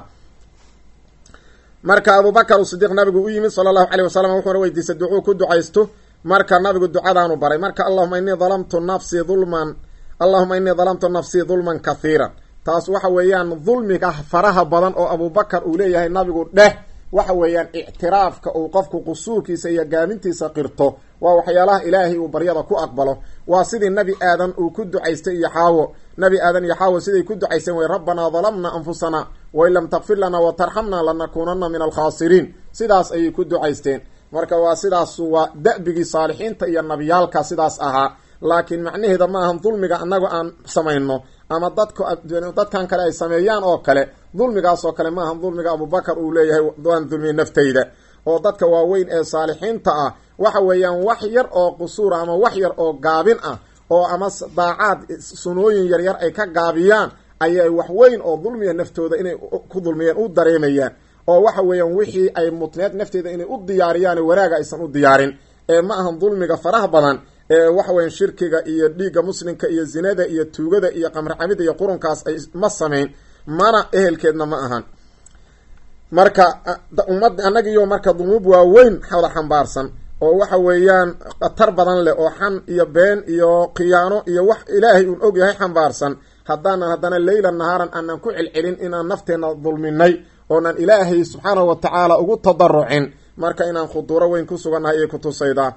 marka abubakar sidiiq nabigu u yimid sala allahu caleyh wasalam wuxuuna weydiistay ducuu ku ducaysto marka nabigu ducadaanu baray marka allahuma innii dalamtu nafsii dulman allahuma innii dalamtu nafsii dulman kathiiran taas waxa weeyaan dulmiga faraha badan oo abubakar uu leeyahay nabigu dheh waxa weeyaan ictiraafka uu qofku qusuurkiisa iyo gaamintiisa qirto waa waxyaalaha ilaahay uu baryada ku aqbalo waa sidii nebi aadan uu ku ducaystay iyo xaawo nebi aadan iyo xaawo siday ku ducaysteen way rabbanaa dalamna anfusana wain lam takfir lana watarxamna lanakuunana min alkhaasiriin sidaas ayay ku ducaysteen marka waa sidaas waa da-bigii saalixiinta iyo nabiyaalka sidaas ahaa laakiin macnaheeda ma ahan dulmiga annagu aan samayno ama dadka dadkan kale ay sameeyaan oo kale dulmigaas oo kale ma ahan dulmiga abubakar uu leeyahay waan dulmiyey naftayda oo dadka waaweyn ee saalixiinta ah waxa weeyaan wax yar oo qusuura ama wax yar oo gaabin ah oo ama daacaad sunooyin yaryar ay ka gaabiyaan ayay wax weyn oo dulmiya naftooda inay ku dulmiyeen u dareemayaan oo waxa weeyaan wixii ay mutneed nafteeda inay u diyaariyaan wanaaga aysan u diyaarin ee ma ahan dulmiga faraha badan ee waxa weyan shirkiga iyo dhiigga muslimka iyo zinada iyo tuugada iyo qamricamida iyo qurunkaas ay ma samayn mana ehelkeedna ma ahan marka ummad annagiyo marka dunuub waaweyn wada xambaarsan oo waxa weeyaan khatar badan leh oo xan iyo been iyo khiyaano iyo wax ilaahay uun og yahay xambaarsan haddaanan haddana leyla nahaaran aanan ku celcelin inaan nafteenna dulminay oonan ilaahay subxaanahu wa tacaala ugu tadarucin marka inaan khuduuro weyn ku sugannahay ayay kutusaydaa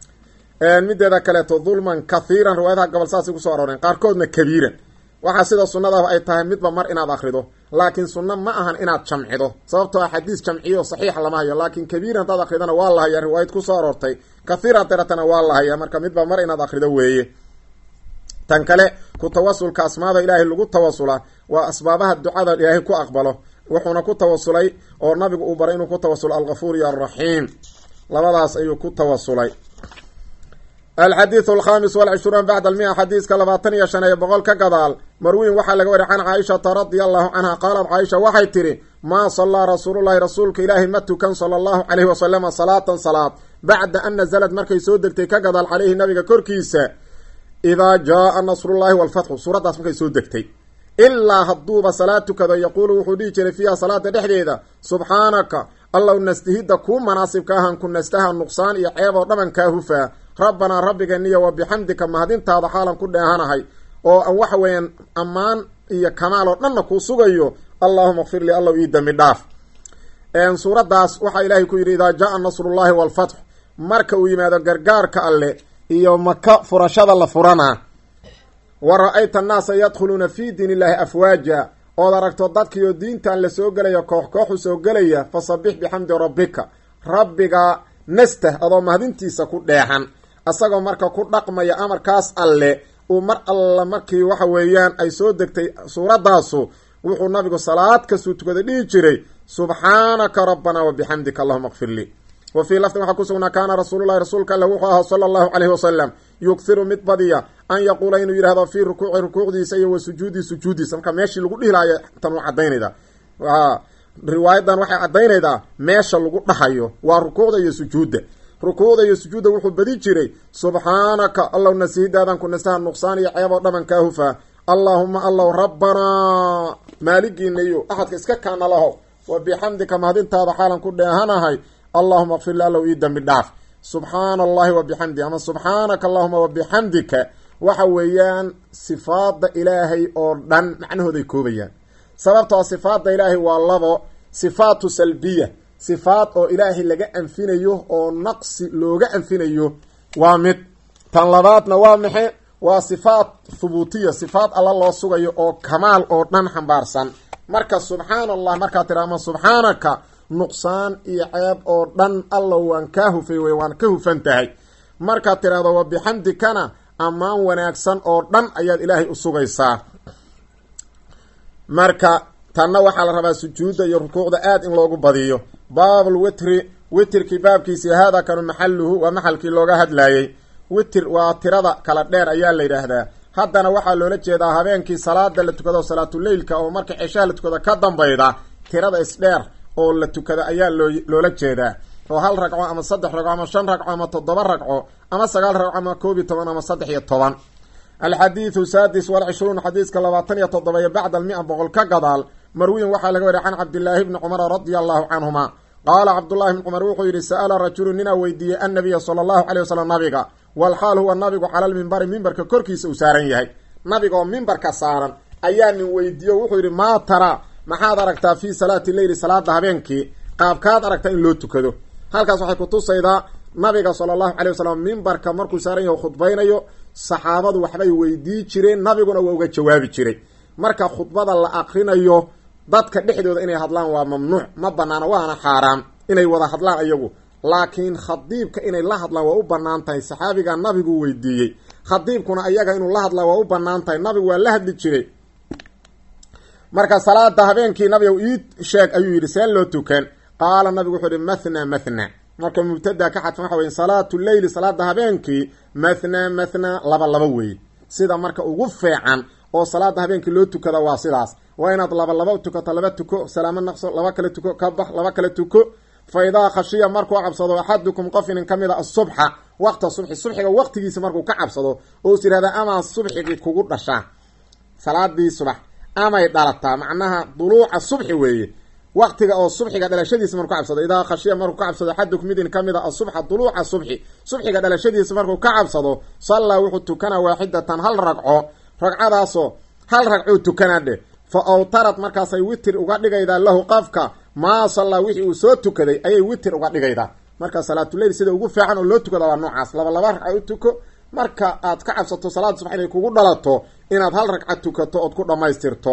mideeda kaleeto dulman kathiiran riwaayadaha gobol saasay kusoo arooreen qaarkoodna kabiiran waxaa sida sunnadaaba ay tahay midba mar inaad akrido laakiin sunno ma ahan inaad jamcido sababtoo ah xadiis jamciyo saxiixa lama hayo laakiin kabiiran hadaad akridana waa la hayaa riwaayad kusoo aroortay kathiiran daratana waa la hayaa marka midba mar inaad akrido weeye tan kale ku tawasulka asmaada ilaahay lagu tawasula waa asbaabaha ducada ilaahay ku aqbalo wuxuuna ku tawasulay oo nabigu uu baray inuu ku tawasulo algafuur iyo alraxiim labadaas ayuu ku tawasulay alxadiidu alkhamis walcishruun bacda almia xadiiska labaatan iyo shan ee boqol ka gadaal marwiin waxaa laga wariy can caaishata radia allahu canha qaalat caaisha waxay tidhi maa sallaa rasuulullahi rasuulka ilaahi ma tukan sala allahu caleyhi wasalama salaatan salaad bacda an nazalad markay soo degtay ka gadaal caleyhi nabiga korkiisa idaa jaaa nasrullahi walfatxu suuraddaas markay soo degtay ilaa hadduuba salaad tukado yaquulu wuxuu dhihi jiray fiiha salaada dhexdeeda subxaanaka allow nastihidda kuu manaasibka ahan ku nastaha nuqsaan iyo ceeb oo dhaban kaa hufaa rabbanaa rabbigeeniyo wa bixamdika mahadintaada xaalan ku dheehanahay oo aan waxa weeyaan ammaan iyo kamaal oo dhanna kuu sugayo allahuma kfir lii allow ii dembi dhaaf suuraddaas waxaa ilaahay ku yidhi idaa jaaa nasrullahi walfatx marka uu yimaado gargaarka alle iyo maka furashada la furanaa wa ra-ayta annaasa yadkhuluuna fii diin illaahi afwaaja ood aragto dadkiioo diintan la soo gelaya koox kooxu soo gelaya fasabix bixamdi rabbika rabbiga nastah adoo mahadintiisa ku dheexan isagoo marka ku dhaqmaya amarkaas alle uu mar alla markii waxa weeyaan ay soo degtay suuraddaasu wuxuu nabigu salaad kastuu tukada dhihi jiray subxaanaka rabbanaa wa bixamdika allahuma kfir lii wa fii lafdin waxaa ku sugnaa kaana rasuululahi rasuulka alle wuxuu ahaa sala allahu caleyhi wasalam yughiru mid badiya an yaquula inuu yidhahdo fii rukuuci rukuucdiisa iyo wa sujuudi sujuudiisa marka meeshii lagu dhihlaayo tan u cadaynayda riwaayadan waxay caddaynaydaa meesha lagu dhahayo waa rukuucda iyo sujuudda rukuucda iyo sujuudda wuxuu badi jiray subxaanaka allow nasiidaadan ku nastaha nuqsaan iyo ceeb oo dhaban kaa hufaa allaahuma allow rabbanaa maaligiina iyo axadka iska kaana laho wa bixamdika mahadintaada xaalan ku dheehanahay allahuma kfir li allow ii dembi dhaaf subxaana allahi wa bixamdi ama subxaanaka allahuma wa bixamdika waxa weeyaan sifaada ilaahay oo dhan macnahooday koobayaan sababtoo sifaada ilaahay waa labo sifaatu salbiya sifaad oo ilaahay laga anfinayo oo naqsi looga anfinayo waa mid tan labaadna waa maxe waa sifaat thubuutiya sifaad alla loo sugayo oo kamaal oo dhan xambaarsan marka subxaana allah markaad tira ama subxaanaka nuqsaan iyo ceeb oo dhan alla waan kaa hufay wey waan ka hufan tahay markaad tidhahdo wa bixamdikana ammaan wanaagsan oo dhan ayaad ilaahay u sugaysaa marka tanna waxaa la rabaa sujuudda iyo rukuucda aad in loogu badiyo baabul witri witirkii baabkiisii haadaa kanu maxaluhu waa maxalkii looga hadlaayey witir waa tirada kala dheer ayaa la yidhaahdaa haddana waxaa loola jeedaa habeenkii salaada la tukado salaatuleylka oo marka ceshaha la tukado ka dambayda tirada isdheer oo la tukada ayaa loo loola jeedaa oo hal ragco ama saddex ragco ama shan ragco ama toddoba ragco ama sagaal ragco ama koob iyo toban ama saddex iyo toban alxadiidu saadis walcishruun xadiiska labaatan iyo toddoba iyo bacda almia boqol ka gadaal marwiyin waxaa laga wariya can cabdillaahi bni cumara radia allahu canhuma qaala cabdullahi bni cumar wuxuu yidhi sa'ala rajulu ninaa weydiiyey annabiya sala allahu caleyh wasalam nabiga walxaal huwa nabigu cala lmimbari mimbarka korkiisa uu saaran yahay nabiga oo mimbarka saaran ayaa nin weydiiye wuxuu yidhi maa tara maxaad aragtaa fii salaati leyli salaada habeenkii qaabkaad aragtaa in loo tukado halkaas waxay kutusaydaa nabiga sala allahu calay wasalam mimbarka markuu saaran yahay khudbaynayo saxaabadu waxbay weydii jireen nabiguna waa uga jawaabi jiray marka khudbada la akrinayo dadka dhexdooda inay hadlaan waa mamnuuc ma banaana waana xaaraam inay wada hadlaan iyagu laakiin khadiibka inay la hadlaan waa u banaan tahay saxaabiga nabigu weydiiyey khadiibkuna iyaga inuu la hadlaa waa u banaan tahay nabigu waa la hadli jiray marka salaada habeenkii nabiga ii sheeg ayuu yidhi see loo tukan qaala nabigu wuxuu yihi mathna mathna marka mubtada ka xadfan waxa wey salaatu leyli salaada habeenkii mathna mathna laba laba weeye sida marka ugu feecan oo salaada habeenkii loo tukada waa sidaas waa inaad laba laba tukato laba tuko salaamo naqso laba kale tuko ka bax laba kale tuko fa idaa khashiya markuu cabsado axadukum qof inin ka mid a asubxa waqta subxi subxiga waqtigiisa markuu ka cabsado oo is yihahda amaa subxigii kugu dhashaa salaadii subax amay dhalataa macnaha duluuca subxi weeye waqtiga oo subxiga dhalashadiisa markuu ka cabsado idaa khashiya markuu ka cabsado axadukum midin ka mid a asubxa duluuca subxi subxiga dhalashadiisa markuu ka cabsado sallaa wuxuu tukanaa waaxidatan hal ragco ragcadaasoo hal ragcuu tukanaa dheh fa awtarad markaasay witir uga dhigaydaa lahu qafka maa sallaa wixii uu soo tukaday ayay witir uga dhigaydaa marka salaatuleyl sida ugu fiican oo loo tukada waa noocaas laba laba ragca u tuko marka aad ka cabsato salaada subax inay kugu dhalato inaad hal ragca tukato ood ku dhammaystirto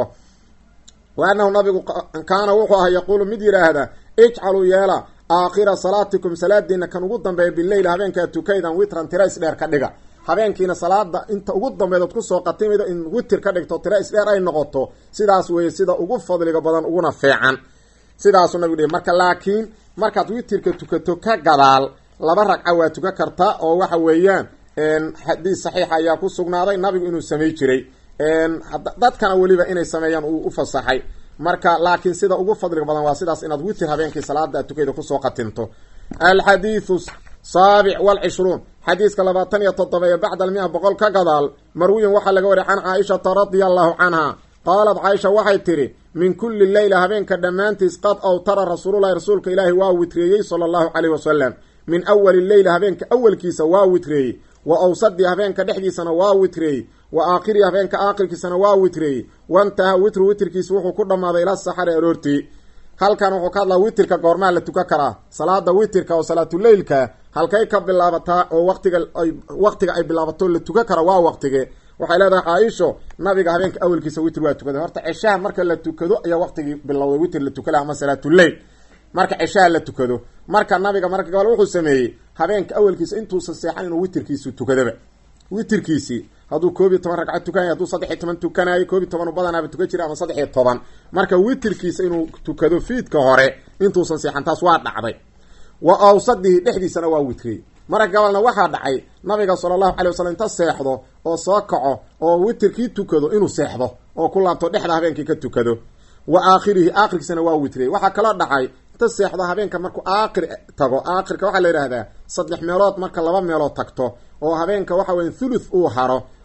wa annahu nabigu kaana wuxuu ahaa yaquulu mid yidhaahda ijcaluu yeela aakhira salaatikum salaadiina kan ugu dambeeya bileyl habeenkaa tukaydan witran tira isdheer ka dhiga habeenkiina salaada inta ugu dambeedood kusoo qatimido in witir ka dhigto tira isdheer ay noqoto sidaas weeye sida ugu fadliga badan uguna fiican sidaasuu nabigu dhihi marka laakiin markaad witirka tukato ka gadaal laba ragca waa tukan karta oo waxa weeyaan xadiis saxiixa ayaa ku sugnaaday nabigu inuu samay jiray dadkana weliba inay sameeyaan uu u fasaxay marka laakiin sida ugu fadliga badan waa sidaas inaad witir habeenkii salaada tukayda kusoo qatinto alxadiidu saabic walcishruun xadiiska labaatan iyo toddoba ee bacda almia boqol ka gadaal marwiyin waxaa laga wariya can caaishata radia allahu canha qaalat caaisha waxay tidhi min kulli leyla habeenka dhammaantiis qad awtara rasuululahi rasuulka ilaahi waa witreeyey sala allahu caleyh wasalam min awali leyla habeenka awalkiisa waa witreeyey wa awsadii habeenka dhexdiisana waa witreeyey wa aakhiri habeenka aakhirkiisana waa witreeyey wantaha witru witrkiisa wuxuu ku dhammaaday ila saxari aroortii halkan wuxuu ka hadlaa witirka goormaa la tukan karaa salaada witirka oo salaatuleylka halkay ka bilaabataa oo waqtiga ay waqtiga ay bilaabato la tukan kara waa waqtige waxay leedahay caaisho nabiga habeenka awelkiisa witr waa tukaday horta ceshaha marka la tukado ayaa waqtigii bilowday witr la tukala ama salaatuleyl marka ceshaha la tukado marka nabiga marka gabal wuxuu sameeyey habeenka awelkiisa intuusan seexan inuu witirkiisu tukadaba witirkiisii hadduu koob iyo toban ragcad tukanay hadduu saddex iyo toban tukanayo koob iyo toban u badanaaba tukan jira ama saddex iyo toban marka witirkiisa inuu tukado fiidka hore intuusan seexan taas waa dhacday wa awsadihi dhexdiisana waa witriyey marka gabalna waxaa dhacay nabiga sala allahu calay wasalam inta seexdo oo soo kaco oo witirkii tukado inuu seexdo oo ku laabto dhexda habeenkii ka tukado wa aakhirihi aakhirkiisana waa witriyey waxaa kaloo dhacay inta seexdo habeenka markuu aakhir tago aakhirka waxaa la yidhahdaa saddex meelood marka laba meelood tagto oo habeenka waxa weya thuluth uu haro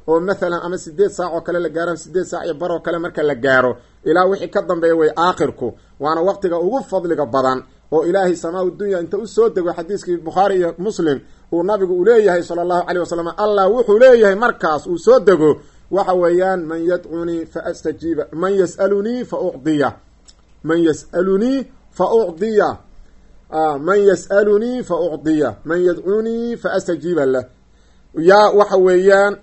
oo mathalan ama sideed saac oo kale la gaaro sideed saac iyo bar oo kale marka la gaaro ilaa wixii ka dambeeya way aakhirku waana waqtiga ugu fadliga badan oo ilaahay samaa dunya inta usoo dego xadiiskii bukhaari iyo muslim uu nabigu uu leeyahay sala allahu caleyh wasalam allah wuxuu leeyahay markaas uu soo dego waxa weeyaan man yadcunii fa astajiiba man yas'alunii fa ucdiya man yas'alunii fa ucdiya man yas'alunii fa ucdiya man yadcunii fa astajiiba lah yaa waxa weeyaan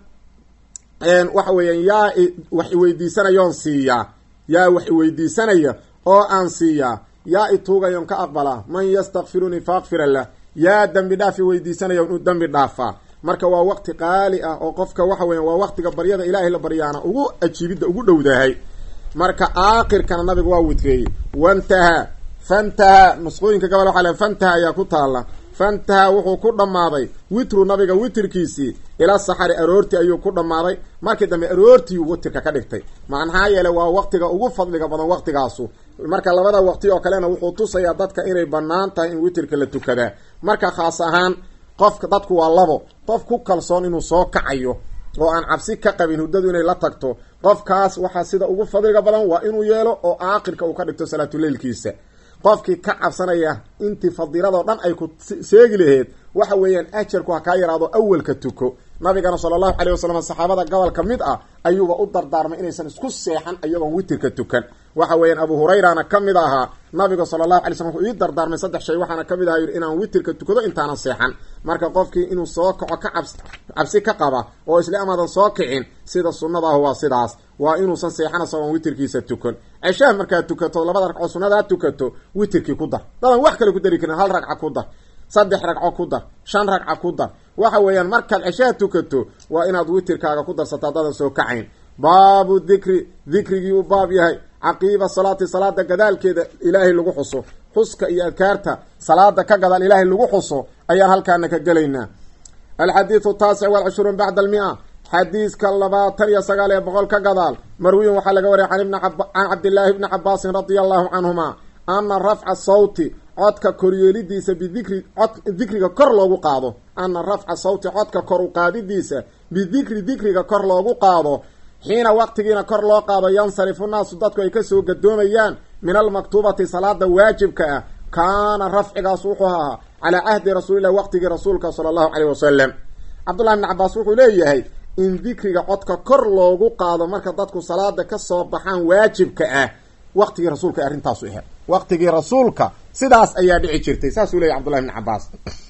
waxa weeyaan yaa wax iweydiisanayoon siiyaa yaa wax iweydiisanaya oo aan siiyaa yaa ituugayoon ka aqbalaa man yastakfirunii fa akfira lah yaa dembi dhaaf iweydiisanaya inu dembi dhaafaa marka waa waqti qaali ah oo qofka waxa weya waa waqtiga baryada ilaahay la baryaana ugu ajiibidda ugu dhowdahay marka aakhirkana nabigu waa witreeyey wantahaa fantahaa nusqooyinka gobol waxa le fantaha ayaa ku taala fantaha wuxuu ku dhammaaday witru nabiga witrkiisii ila saxari aroortii ayuu ku dhammaaday markii dambe aroortiiu witrka ka dhigtay maxaa yeele waa waqtiga ugu fadliga badan waqtigaasu marka labada waqti oo kalena wuxuu tusayaa dadka inay bannaan tahay in witrka la tukadaa marka khaas ahaan qofka dadku waa labo qof ku kalsoon inuu soo kacayo oo aan cabsi ka qabin huddadu inay la tagto qofkaas waxaa sida ugu fadliga badan waa inuu yeelo oo aakhirka uu ka dhigto salaatuleylkiisa qofkii ka cabsanaya intii fadiiladoo dhan ay ku seegi laheed waxa weeyaan ajarku ha kaa yaraado awalka tuko nabigana sala allahu caleyh wasalam saxaabada gobol ka mid ah ayuuba u dardaarmay inaysan isku seexan iyagoon witirka tukan waxa weeyaan abu hurayrana ka mid ahaa nabiga sala allahu alay slam wuxuu ii dardaarmay saddex shay waxaana ka mid aha yidhi inaan witirka tukado intaanan seexan marka qofkii inuu soo kaco ka cabs cabsi ka qaba oo isla amaadan soo kicin sida sunnadaahu waa sidaas waa inuusan seexan isagoon witirkiisa tukan ceshaha markaad tukato labada ragcoo sunnadaa tukato witirkii ku dar dadan wax kale ku dari karin hal ragca ku dar saddex ragco ku dar shan ragca ku dar waxa weeyaan markaad ceshaha tukato waa inaad witirkaaga ku darsato haddadan soo kacayn baabu dikri dikrigii uu baab yahay caqiiba salaati salaada gadaalkeeda ilaahay lagu xuso xuska iyo adkaarta salaada ka gadaal ilaahay lagu xuso ayaan halkaana ka gelaynaa alxadiidu taasic walcishruun bacda almia xadiiska labaatan iyo sagaal ee boqol ka gadaal marwiyin waxaa laga wariyay can cabdillaahi bni cabaasin radia allahu canhuma ana rafca sawti codka koryeelidiisa bidikri cod dikriga kor loogu qaado ana rafca sawti codka kor u qaadidiisa bidikri dikriga kor loogu qaado xiina waqtigiina kor loo qaado yansarifu naasu dadku ay kasoo gadoomayaan min almaktuubati salaada waajibka ah kaana rafcigaas wuxuu ahaa calaa cahdi rasuulilah waqtigii rasuulka sala allahu caleyh wasalam cabdullahi bni cabaas wuxuu leeyahay in dikriga codka kor loogu qaado marka dadku salaada kasoo baxaan waajibka ah waqtigii rasuulka arrintaasu ahayd waqtigii rasuulka sidaas ayaa dhici jirtay saasuu leyahy cbdullahi bni cabaas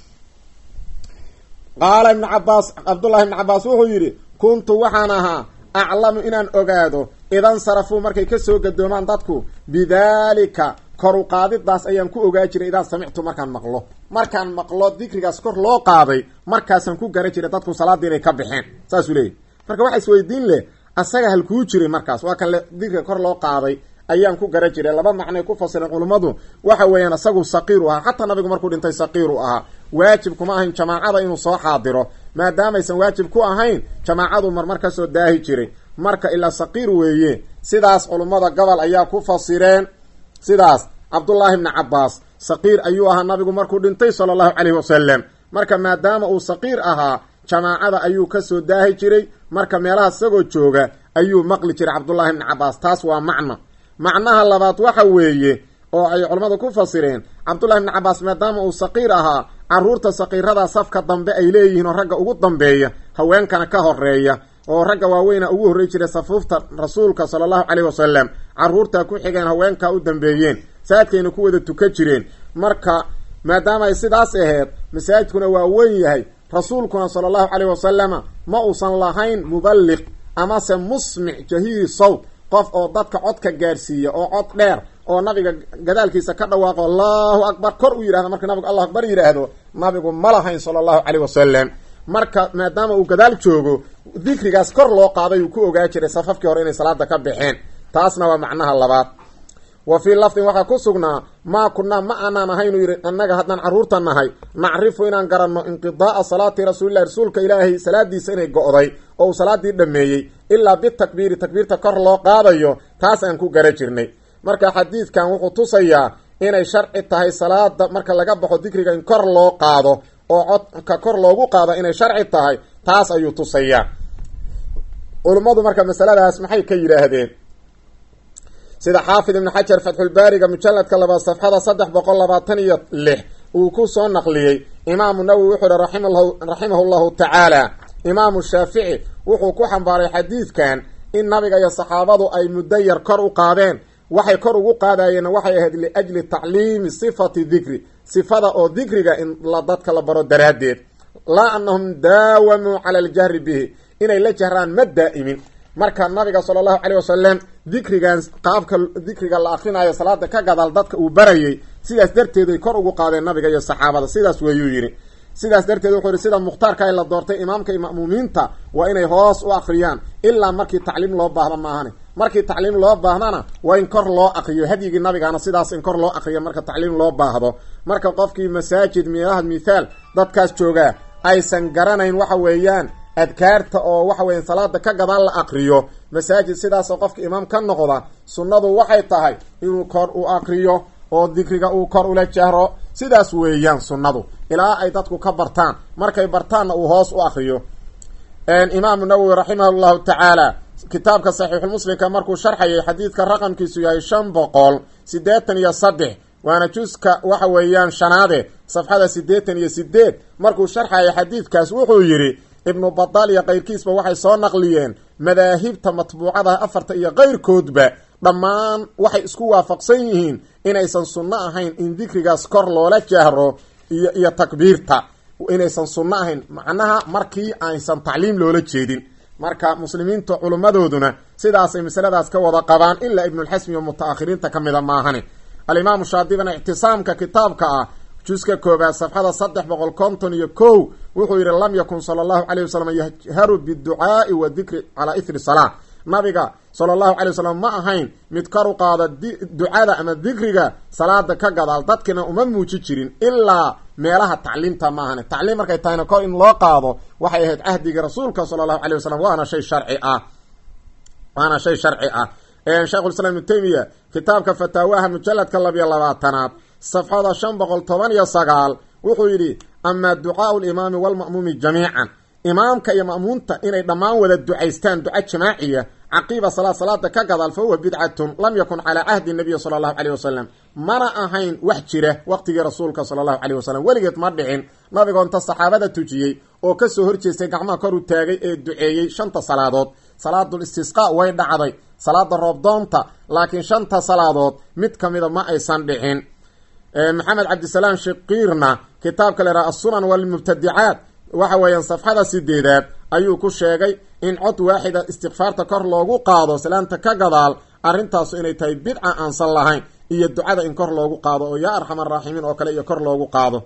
qaala ibnu cabaas cabdullahi ibni cabaas wuxuu yidhi kuntu waxaan ahaa aclamu inaan ogaado idan sarafuu markay kasoo gadoomaan dadku bidaalika kor u qaadidaas ayaan ku ogaa jiray idaa samictu markaan maqlo markaan maqlo dikrigaas kor loo qaaday markaasaan ku gara jiray dadku salaadii inay ka baxeen saasuu leeyahy marka waxaa isweydiin leh asaga halkuu jiray markaas waa kan le dikriga kor loo qaaday ayaan ku gara jiray laba macnay ku fasireen culummadu waxa weeyaan isagu saqiiru ahaa xataa nabigu markuu dhintay saqiiru ahaa waajib kuma ahayn jamaacada inuu soo xaadiro maadaamaysan waajib ku ahayn jamaacadu marmar kasoo daahi jiray marka ilaa saqiir weeye sidaas culummada gobol ayaa ku fasireen sidaas cabdullaahi bni cabaas saqiir ayuu ahaa nabigu markuu dhintay sala allahu caleyhi wasalam marka maadaama uu saqiir ahaa jamaacada ayuu kasoo daahi jiray marka meelaha isagoo jooga ayuu maqli jiray cabdullaahi bni cabaas taas waa macno macnaha labaad waxa weeye oo ay culammadu ku fasireen cabdullahi bni cabaas maadaama uu saqiir ahaa caruurta saqiirada safka dambe ay leeyihiin oo ragga ugu dambeeya haweenkana ka horeeya oo ragga waaweyna ugu horrey jiray safuufta rasuulka sala allahu caleyhi wasalam caruurtaa ku xigeen haweenkaa u dambeeyeen saadkayna ku wada tuka jireen marka maadaama ay sidaas aheyd masaajidkuna waa weyn yahay rasuulkuna sala allahu caleyhi wasalama ma uusan lahayn muballiq amase musmic jahiiri sawt qof oo dadka codka gaarsiiya oo cod dheer oo nabiga gadaalkiisa ka dhawaaqo allahu akbar kor u yidhahdo marka nabigu allahu akbar yidhaahdo nabigu ma lahayn sala allahu caleyh wasalam marka maadaama uu gadaal joogo dikrigaas kor loo qaaday uu ku ogaa jiray safafkii hore inay salaada ka baxeen taasna waa macnaha labaad wa fii lafdin waxaa ku sugnaa maa kunnaa ma aanaan ahaynu yidhi annaga haddaan carruurta nahay nacrifu inaan garanno inqidaaa salaati rasuulillahi rasuulka ilaahay salaadiisa inay go'day oo uu salaadii dhammeeyey ilaa bitakbiiri takbiirta kor loo qaadayo taas aan ku gara jirnay marka xadiidkan wuxuu tusayaa inay sharci tahay salaada marka laga baxo dikriga in kor loo qaado oo codka kor loogu qaado inay sharci tahay taas ayuu tusayaa culummadu marka masaladaas maxay ka yidhaahdeen sida xaafid ibn xajar fatxulbaariga mujaladka labaad safxada saddex boqol labaatan iyo lix uu ku soo naqliyey imaamu nawowi wuxuu ihi raximahu llahu tacaala imaamu shaafici wuxuu ku xambaaray xadiidkan in nabiga iyo saxaabadu ay muddo yar kor u qaadeen waxay kor ugu qaadayeen waxay ahayd liajli tacliimi sifati dikri sifada oo dikriga in la dadka la baro daraaddeed laa anahum daawamuu cala aljahri bihi inay la jahraan ma daa'imin marka nabiga sala allahu caleyh wasalam dikrigan qaabka dikriga la akrinayo salaada ka gadaal dadka uu barayay sidaas darteed ay kor ugu qaadeen nabiga iyo saxaabada sidaas weeyuu yidhi sidaas darteed wuxuu yihi sida mukhtaarka ay la doortay imaamka iyo ma'muumiinta waa inay hoos u akriyaan ilaa markii tacliim loo baahdo maahane markii tacliim loo baahdana waa in kor loo akriyo hadyigii nabigaana sidaas in kor loo akriyo marka tacliim loo baahdo marka qofkii masaajid milaha mithaal dadkaas joogaa aysan garanayn waxa weeyaan adkaarta oo waxa weya salaada ka gadaan la akriyo masaajid sidaasoo qofka imaam ka noqda sunnadu waxay tahay inuu kor u akriyo oo dikriga uu kor ula jahro sidaas weeyaan sunnadu ilaa ay dadku ka bartaan markay bartaanna uu hoos u akriyo imaamu nawowi raximah llahu tacaala kitaabka saxiixulmuslimka markuu sharxayay xadiidka raqamkiisu yahay shan boqol siddeetan iyo saddex waana juska waxa weeyaan shanaade safxada siddeetan iyo sideed markuu sharxayay xadiidkaas wuxuu yidhi ibnu badaal iyo keyrkiisba waxay soo naqliyeen madaahibta matbuucada afarta iyo keyrkoodba dhammaan waxay isku waafaqsan yihiin inaysan sunno ahayn in dikrigaas kor loola jahro iyo iyo takbiirta inaysan sunno ahayn macnaha markii aysan tacliim loola jeedin marka muslimiinta culimmadooduna sidaasay masaladaas ka wada qabaan ilaa ibnulxasmi oo muta-akhiriinta ka mida maahane alimaamu shaadibina ictisaamka kitaabka ah juska koobaad safxada saddex boqol konton iyo kow wuxuu yidhi lam yakun sala allahu caleyh wasalam yajharu biducaai wa dikri calaa ithri salaa nabiga sala allahu calay wasalam ma ahayn mid kor u qaada ducada ama dikriga salaada ka gadaal dadkina uma muuji jirin ilaa meelaha tacliimta ma ahane tacliim markay tahayna kor in loo qaado waxay ahayd cahdigii rasuulka sala allahu calay wasalam waana shay sharci ah waana shay sharci ah sheikhulislaam ibnu taymiya kitaabka fataawaha mujaladka labiyo labaatanaad safxada shan boqol toban iyo sagaal wuxuu yidhi amaa ducaau limaami walma'muumi jamiican imaamka iyo ma'muunta inay dhammaan wada ducaystaan duca jamaaciya caqiiba salaad salaada ka gadaal fa huwa bidcatun lam yakun calaa cahdi nabiyi sala allahu caleyh wasalam mana ahayn wax jira waqtigii rasuulka sala allahu caleyh wasalam weligeed ma dhicin nabigoo inta saxaabada tujiyey oo kasoo horjeestay gacmaha kor u taagay ee duceeyey shanta salaadood salaadul istisqa way dhacday salaada roobdoonta laakiin shanta salaadood mid ka mida ma aysan dhicin maxamed cabdisalaam shaqiirna kitaabka la yhaha assunan walmubtadicaat waxa weeyaan safxada sideedaad ayuu ku sheegay in cod waaxida istikfaarta kor loogu qaado salaanta ka gadaal arrintaasu inay tahay bidca aansan lahayn iyo ducada in kor loogu qaado oo yaa arxam araaximiin oo kale iyo kor loogu qaado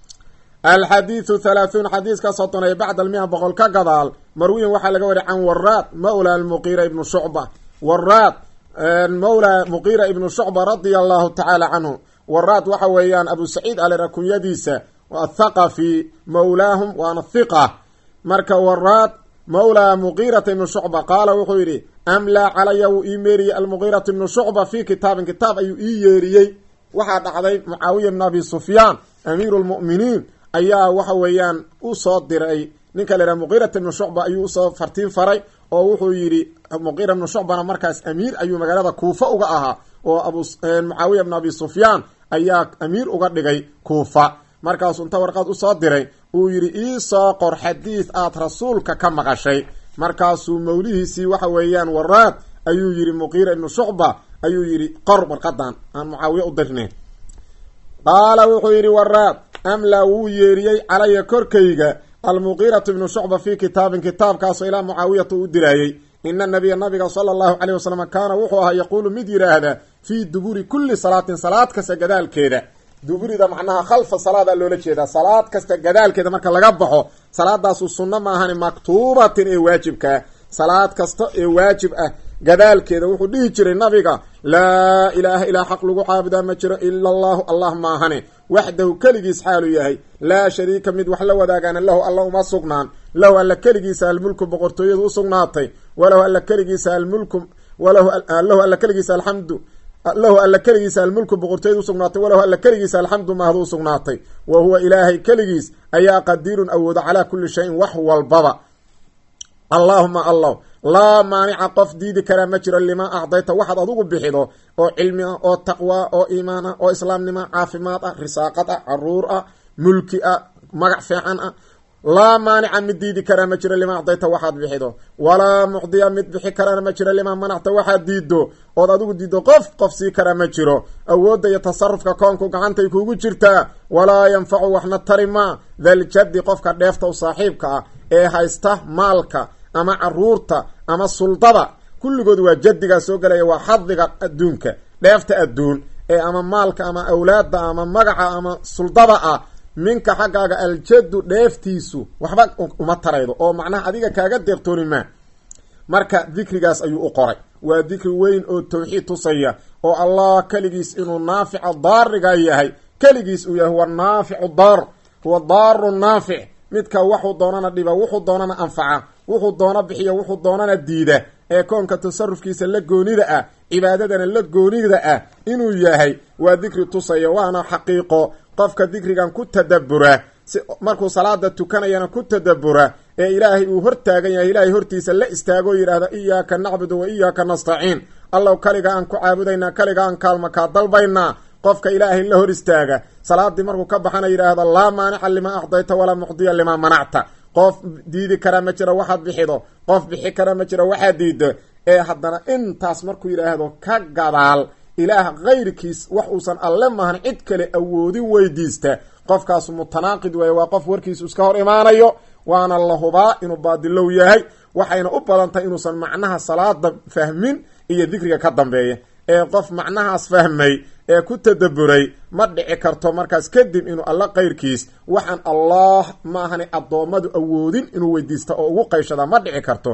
alxadiidu halaahuun xadiiska soddon ee bacda almia boqol ka gadaal marwiyin waxaa laga wariy can waraad mawla muqiira ibnu shucba waraad mawla muqiira ibnu shucba radia allahu tacaala canhu waraad waxa weeyaan abu saciid alera kunyadiisa athaqafi mawlaahum waana hiqa marka waraad mawlaa muqiirata ibnu shucba qaala wuxuu yidhi amlaa calaya wuu ii meeriyey almuqiirata ibnu shucba fii kitaabin kitaab ayuu ii yeeriyey waxaa dhacday mucaawiya bn abi sufyaan amiiru lmu'miniin ayaa waxa weeyaan usoo diray ninka la yhaha muqiirata ibnu shucba ayuu usoo fartiin faray oo wuxuu yidhi muqiira ibnu shucbana markaas amiir ayuu magaalada kuufa uga ahaa oo abu mucaawiya bn abi sufyaan ayaa amiir uga dhigay kuufa markaasuu inta warqad usoo diray uu yidhi iisoo qor xadiid aad rasuulka ka maqashay markaasuu mawlihiisii waxa weeyaan waraad ayuu yidhi muqiira ibnu shucba ayuu yidhi qor warqadan aan mucaawiya u dirne qaala wuxuu yidhi waraad amlaa wuu yeeriyey calaya korkayga almuqiiratu ibnu shucba fii kitaabin kitaabkaasoo ilaa mucaawiyata u diraayey ina nabiya nabiga sala allahu caleyh wasalam kaana wuxuu ahaa yaquulu mid yidhaahda fii duburi kulli salaatin salaad kasta gadaalkeeda duburida macnaha khalfa salaada loola jeedaa salaad kasta gadaalkeeda marka laga baxo salaadaasu sunno ma ahani maktuubatin ee waajibkaa salaad kasta ee waajib ah gadaalkeeda wuxuu dhihi jiray nabiga laa ilaaha ilaa xaq lagu caabudaa ma jiro ila allahu allah maahane waxdahu keligiis xaalu yahay laa shariika mid wax la wadaagaana lahu alla uma sugnaan lahu alla keligiisa almulku boqortooyadu u sugnaatay walahu alla keligiisa almulku walahu alla keligiisa alxamdu lahu alla keligiisa almulku boqortooyada usugnaatay walahu alla keligiisa alxamdu mahdu usugnaatay wa huwa ilaahay keligiis ayaa qadiirun awooda calaa kulli shayin wax walbaba allaahuma allah laa maanica qof diidi karaa ma jiro limaa acdayta waxaad adugu bixido oo cilmi ah oo taqwaa oo iimaan ah oo islaamnimo caafimaad ah risaaqad ah caruur ah mulki ah magac fiican ah laa maanica mid diidi karaa ma jiro limaa acdayta waxaad bixido walaa mucdiya mid bixi karaana ma jiro limaa manacta waxaad diido ood adigu diiddo qof qof sii karaa ma jiro awoodda iyo tasarufka koonku gacantay kuugu jirtaa walaa yanfacu waxna tari maa daljaddi qofka dheefta u saaxiibka ah ee haysta maalka ama caruurta ama suldada kulligood waa jaddigaa soo gelaya waa xadiga adduunka dheefta adduun ee ama maalka ama awlaadda ama magaca ama suldada ah minka xaggaaga aljaddu dheeftiisu waxba uma taraydo oo macnaha adiga kaaga deeqtooni maa marka dikrigaas ayuu u qoray waa dikri weyn oo tawxiid tusaya oo allah keligiis inuu naafica daariga yahay keligiis uu yahay huwa naaficu daar huwa daaru naafic midka waxuu doonana dhiba wuxuu doonana anfaca wuxuu doono bixiya wuxuu doonana diida ee koonka tasarufkiisa la goonida ah cibaadadana la goonida ah inuu yahay waa dikri tusaya waana xaqiiqo qofka dikrigan ku tadabura si markuu salaada tukanayana ku tadabura ee ilaahay uu hortaagan yahay ilaahay hortiisa la istaagoo yidhaahda iyaaka nacbudu wa iyaaka nastaciin allow kaliga aan ku caabudaynaa kaliga aan kaalma kaa dalbaynaa qofka ilaahay la hor istaaga salaadii markuu ka baxana yidhaahda laa maanica limaa acdayta walaa mucdiya limaa manacta qof diidi karaa ma jiro waxaad bixido qof bixi karaa ma jiro waxaad diido ee haddana intaas markuu yidhaahdo ka gadaal ilaah kayrkiis wax uusan alle mahan cid kale awoodin weydiista qofkaasu mutanaaqid weeye waa qof warkiisu iska hor imaanayo waana la hubaa inuu baadilow yahay waxayna u badan tahay inuusan macnaha salaada fahmin iyo dikriga ka dambeeya ee qof macnahaas fahmay ee ku tadaburay ma dhici karto markaas kadib inuu alla kayrkiis waxaan allah ma ahani addoommadu awoodin inuu weydiista oo ugu qayshada ma dhici karto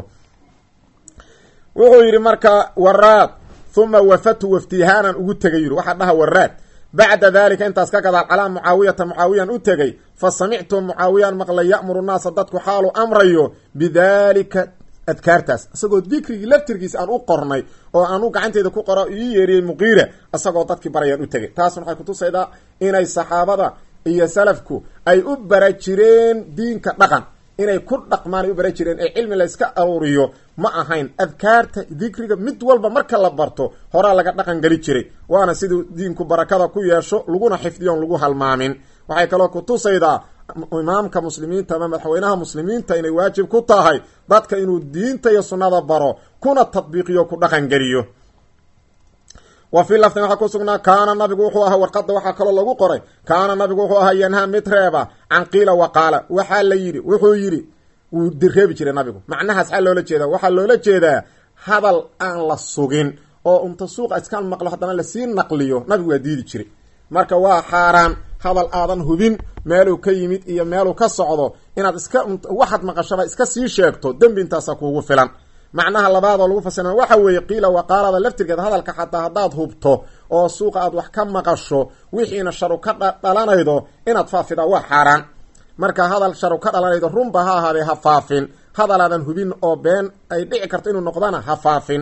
wuxuu yidhi marka waraad huma wafatu waftihaanan ugu tegay yidhi waxaa dhaha waraad bacda dalika intaas ka gadaal calaa mucaawiyata mucaawiyan u tegay fa samictu mucaawiyaan maqlay ya'muru naasa dadku xaalu amrayo bidalika adkaartaas isagoo dikrigii laftirkiisa aan u qornay oo aanu gacanteeda ku qoro ii yeeriyey muqiira isagoo dadkii barayaan u tegay taasna waxay kutusaydaa inay saxaabada iyo salafku ay u bara jireen diinka dhaqan inay ku dhaqmaan ay u bara jireen ee cilmi layska aruuriyo ma ahayn adkaarta dikriga mid walba marka la barto horaa laga dhaqan geli jiray waana siduu diinku barakada ku yeesho laguna xifdiyoon lagu halmaamin waxay kaloo kutusaydaa imaamka muslimiinta ama madaxweynaha muslimiinta inay waajib ku tahay dadka inuu diinta iyo sunnada baro kuna tadbiiqiyo ku dhaqan geliyo wa fii laftin waxaa ku sugnaa kaana nabigu wuxuu ahaa warqadda waxaa kaloo lagu qoray kaana nabigu wuxuu ahaa yanhaa mid reeba can qiila wa qaala waxaa la yidhi wuxuu yidhi wuu reebi jiray nabigu macnahaas xaa loola jeedaa waxaa loola jeedaa hadal aan la sugin oo unta suuqa iska maqlo haddana lasii naqliyo nabigu waa diidi jiray marka waa xaaraan hadal aadan hubin meeluu ka yimid iyo meeluu ka socdo inaad iska waxaad maqashaba iska sii sheegto dembi intaasa kuugu filan macnaha labaadoo lagu fasira waxa weeye qiila waqaalada laftirkeed hadalka xataa haddaad hubto oo suuqa aad wax ka maqasho wixiina sharu ka dhalanaydo inaad faafidaa waa xaaraan marka hadal sharu ka dhalanaydo runba ha ahaadee ha faafin hadalaadan hubin oo been ay dhici karto inuu noqdana ha faafin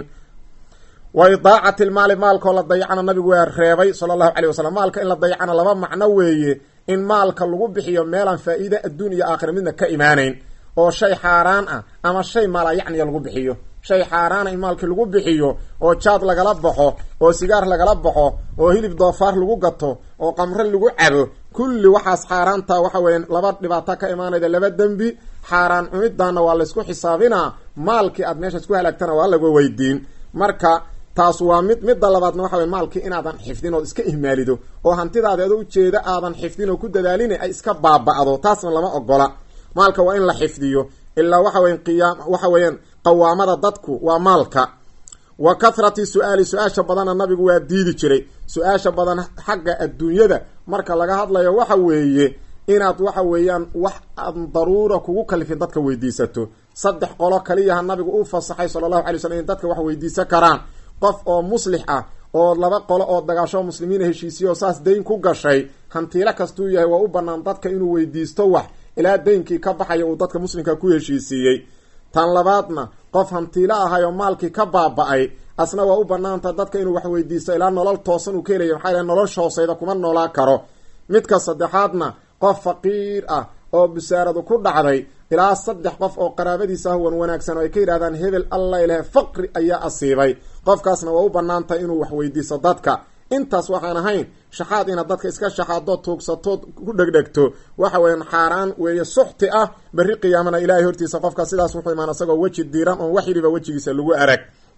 wa idaacati lmaali maalkoo la dayacana nabigu waa reebay sala allahu caleyh wasalam maalka in la dayacana laba macno weeye in maalka lagu bixiyo meelaan faa-iide adduun iyo aakhira midna ka imaanayn oo shay xaaraan ah ama shay maalaa yacniya lagu bixiyo shay xaaraana in maalkii lagu bixiyo oo jaad lagala baxo oo sigaar lagala baxo oo hilib doofaar lagu gato oo qamre lagu cabo kulli waxaas xaaraanta waxa weeye laba dhibaato ka imaanayda laba dembi xaaraan cunidaana waa laysku xisaabinaa maalkii aad meeshaas ku halaagtana waa laga weydiin marka taas waa mid midda labaadna waxa weye maalkii inaadan xifdin ood iska ihmaalido oo hantidaadi adoo ujeeda aadan xifdin oo ku dadaalin ay iska baaba'do taasna lama ogola maalka waa in la xifdiyo ilaa waxa weya qiyaam waxa weeyaan qawaamada dadku waa maalka wa kathrati su-aali su-aasha badanna nabigu waa diidi jiray su-aasha badan xagga adduunyada marka laga hadlayo waxa weeye inaad waxa weeyaan wax aan daruura kugu kalifin dadka weydiisato saddex qolo kaliyaha nabigu u fasaxay sala allahu alay slam in dadka wax weydiisan karaan qof oo muslix ah oo laba qolo oo dagaasho muslimiina heshiisiyo oo saas dayn ku gashay hantiilo kastuu yahay waa u bannaan dadka inuu weydiisto wax ilaa daynkii ka baxaya uu dadka muslimka ku heshiisiiyey tan labaadna qof hantiilo ahay oo maalkii ka baaba-ay asna waa u banaanta dadka inuu wax weydiisto ilaa nolol toosan uu ka helaya maxaa yal nolosha hooseyda kuma noolaa karo midka saddexaadna qof faqiir ah oo busaaradu ku dhacday ilaa saddex qof oo qaraabadiisa ah wan wanaagsan oo ay ka yidhahdaan hebel alla ilahe faqri ayaa asiibay qofkaasna waa u bannaan tahay inuu wax weydiiso dadka intaas waxaan ahayn shaxaad inaad dadka iska shaxaadoo tuugsatood ku dhegdhegto waxa weeyaan xaaraan weeye suxti ah berri qiyaamana ilaahay hortiisa qofka sidaas wuxuu imaan isagoo weji diiran oon wax yidhiba wejigiisa lagu arag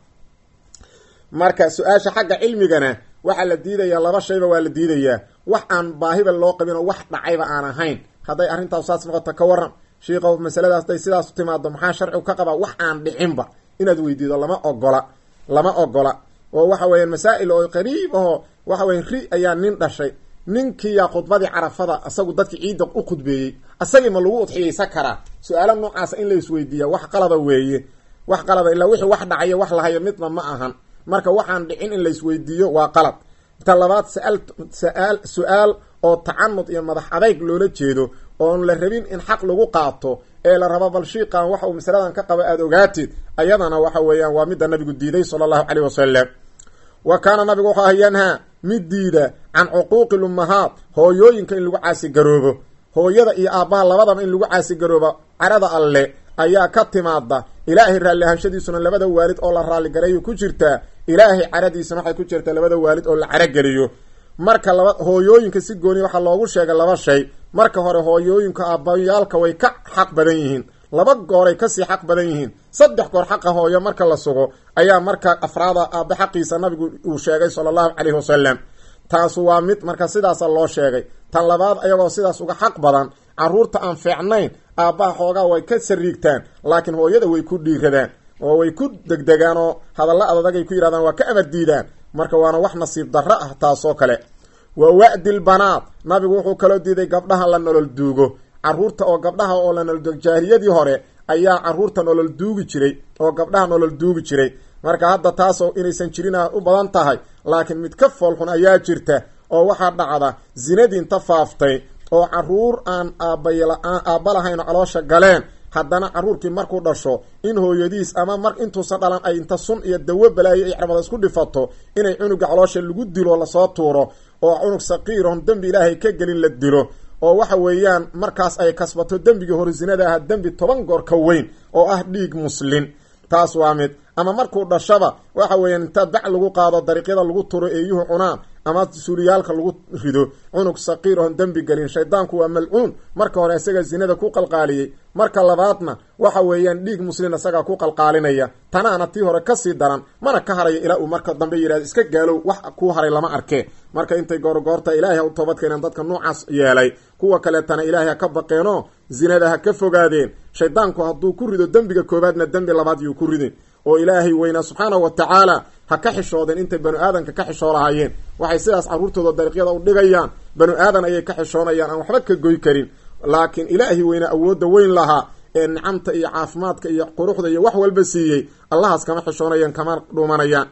marka su-aasha xagga cilmigana waxaa la diidayaa laba shayba waa la diidayaa wax aan baahiba loo qabin oo wax dhacayba aan ahayn hadday arrintaas saas noqoto ka waran shiikow masaladaas hadday sidaas timaado maxaa sharcigu ka qabaa wax aan dhicinba inaad weydiido lama ogola lama ogola oo waxa weeyaan masaa'il oo qariib aho waxa weya ri ayaa nin dhashay ninkiiyaa khudbadii carafada isagu dadkii ciidda u khudbeeyey asagii ma lagu udxiyeysan karaa su-aalo noocaasa in la isweydiiya wax qalada weeye wax qalada ilaa wixii wax dhacayo wax lahayo midna ma ahan marka waxaan dhicin in la isweydiiyo waa qalad ta labaad saal saal su-aal oo tacanud iyo madax adayg loola jeedo oon la rabin in xaq lagu qaato ee la rabo bal shiiqan waxa uu masaladan ka qabo aada ogaatid ayadana waxa weeyaan waa midda nabigu diiday sala allahu caleyh wasalam wa kaana nabigu wuxuu aha yanhaa mid diida can cuquuqi lummahaat hooyooyinka in lagu caasigaroobo hooyada iyo aabbaha labadaba in lagu caasigaroobo carada alle ayaa ka timaada ilaahay raalli ahaanshadiisuna labada waalid oo la raalligareeyo ku jirtaa ilaahay caradiisuna waxay ku jirtaa labada waalid oo la carageliyo marka laba hooyooyinka si gooni waxaa loogu sheegay laba shay marka hore hooyooyinka aabbayaalka way ka xaq badan yihiin laba gooray kasii xaq badan yihiin saddex goor xaqa hooyo marka la sugo ayaa marka afraada aabbe xaqiisa nabigu uu sheegay sala allahu caleyhi wasalam taasu waa mid marka sidaasa loo sheegay tan labaad ayagoo sidaas uga xaq badan carruurta aan fiicnayn aabbaha xoogaa way ka sariigtaan laakiin hooyada way ku dhiiradaan oo way ku degdegaan oo hadalla adadagay ku yidhahdaan waa ka amar diidaan marka waana wax nasiib darro ah taasoo kale wa wa'dil banaad nabigu wuxuu kaloo diiday gabdhaha la nolol duugo carruurta oo gabdhaha oo la nolol duugo jaahiliyadii hore ayaa carruurta nolol duugi jiray oo gabdhaha nolol duugi jiray marka hadda taasoo inaysan jirin u badan tahay laakiin mid ka foolxun ayaa jirta oo waxaa dhacda zinadii inta faaftay oo carruur aan aabbayla-aan aabba lahayn oo caloosha galeen haddana carruurkii markuu dhasho in hooyadiis ama mar intuusan dhalan ay inta sun iyo dawo balaayo iyo cirbada isku dhifato inay cunuga caloosha lagu dilo lasoo tuuro oo cunug saqiirahon dembi ilaahay ka gelin la dilo oo waxa weeyaan markaas ay kasbato dembigii hore zinada aha dembi toban goor ka weyn oo ah dhiig muslin taas waa mid ama markuu dhashaba waxa weeyaan inta bac lagu qaado dariiqyada lagu turo eeyuhu cunaan ama suuliyaalka lagu rido cunug saqiir oon dembi gelin shaydaanku waa malcuun marka hore isaga zinada ku qalqaaliyey marka labaadna waxa weeyaan dhiig muslin isagaa ku qalqaalinaya tanaana tii hore kasii daran mana ka harayo ilaa uu marka dambe yidhahdo iska gaalow wax kuu haray lama arkee marka intay goorgoorta ilaahay ha u toobad keeneen dadka noocaas yeelay kuwa kaleetana ilaahay ha ka baqeenoo zinada ha ka fogaadeen shaydaanku hadduu ku rido dembiga koobaadna dembi labaad yuu ku ridin oo ilaahay weynaa subxaanahu wa tacaala ha ka xishoodeen intay banu aadanka ka xishoo lahaayeen waxay sidaas carruurtooda dariiqyada u dhigayaan banu aadan ayay ka xishoonayaan aan waxba ka goy karin laakiin ilaahay weynaa awoodda weyn lahaa ee nicamta iyo caafimaadka iyo quruxda iyo wax walba siiyey allahaas kama xishoonayaan kama dhuumanayaan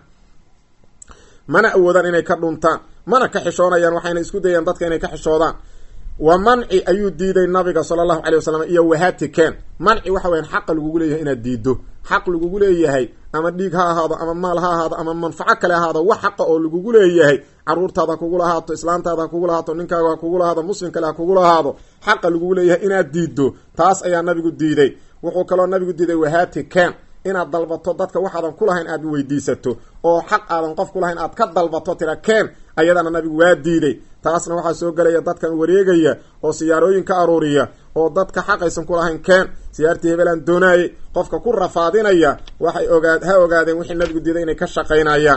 mana awoodaan inay ka dhuntaan mana ka xishoonayaan waxayna isku dayaan dadka inay ka xishoodaan wa manci ayuu diiday nabiga sala allahu calay wasalam iyo wahatiken manci waxa weyaan xaqa lagugu leeyahay inaad diiddo xaq lagugu leeyahay ama dhiig ha ahaado ama maal ha ahaado ama manfaco kale ahaado wax xaqa oo lagugu leeyahay caruurtaada ha kugu lahaato islaantaada ha kugu lahaato ninkaaga ha kugu lahaado muslim kale ha kugu lahaado xaqa lagugu leeyahay inaad diiddo taas ayaa nabigu diiday wuxuu kaloo nabigu diiday wahatiken inaad dalbato dadka waxaadan kulahayn aad weydiisato oo xaq aadan qof kulahayn aad ka dalbato tira keen ayadana nabigu waa diiday taasna waxaa soo gelaya dadkan wareegaya oo siyaarooyin ka aruuriya oo dadka xaqaysan kulahayn keen siyaartii hebelaan doonaayey qofka ku rafaadinaya waxay ogaa ha ogaadeen wixii nabigu diiday inay ka shaqaynayaan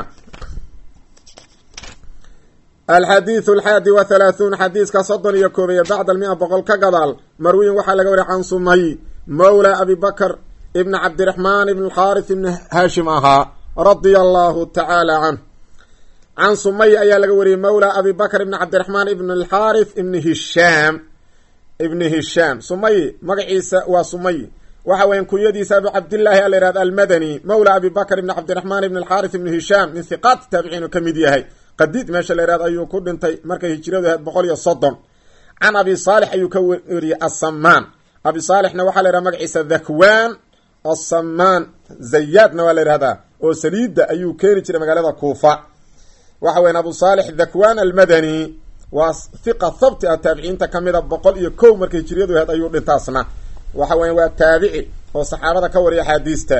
alxadiidu alxaadi wa halaahuun xadiiska soddon iyo koobeeye bacda almia boqol ka gadaal marwiyin waxaa laga wariya can sumay mawla abi bakr ibn cabdiraxmaan ibn alxaaris ibni haashim ahaa radia allahu tacaala canh can sumay ayaa laga wariyey mawla abi bakr ibni cabdiraxmaan ibn alxaaris ibni hishaam ibni hishaam sumay magaciisa waa sumay waxa weyan kunyadiisa abu cabdillaahi a la yihahda almadani mawla abi bakr ibni cabdiraxmaan ibn alxaaris ibni hishaam min hiqaati taabiciin uu ka mid yahay qadiid meesha la yihahdo ayuu ku dhintay markay hijiradu ahayd boqol iyo soddon can abi saalix ayuu ka wariyey assamaan abi saalixna waxaa la yihahda magaciisa dhakwaan asamaan zayaadna waa la yihahdaa oo saliidda ayuu keeni jiray magaalada kuufa waxa weyan abu saalix dhakwaan almadani waa hiqa thabti ah taabiciinta ka mida boqol iyo kow markay hijriyadu ahayd ayuu dhintaasna waxa weya waa taabici oo saxaabada ka wariya axaadiista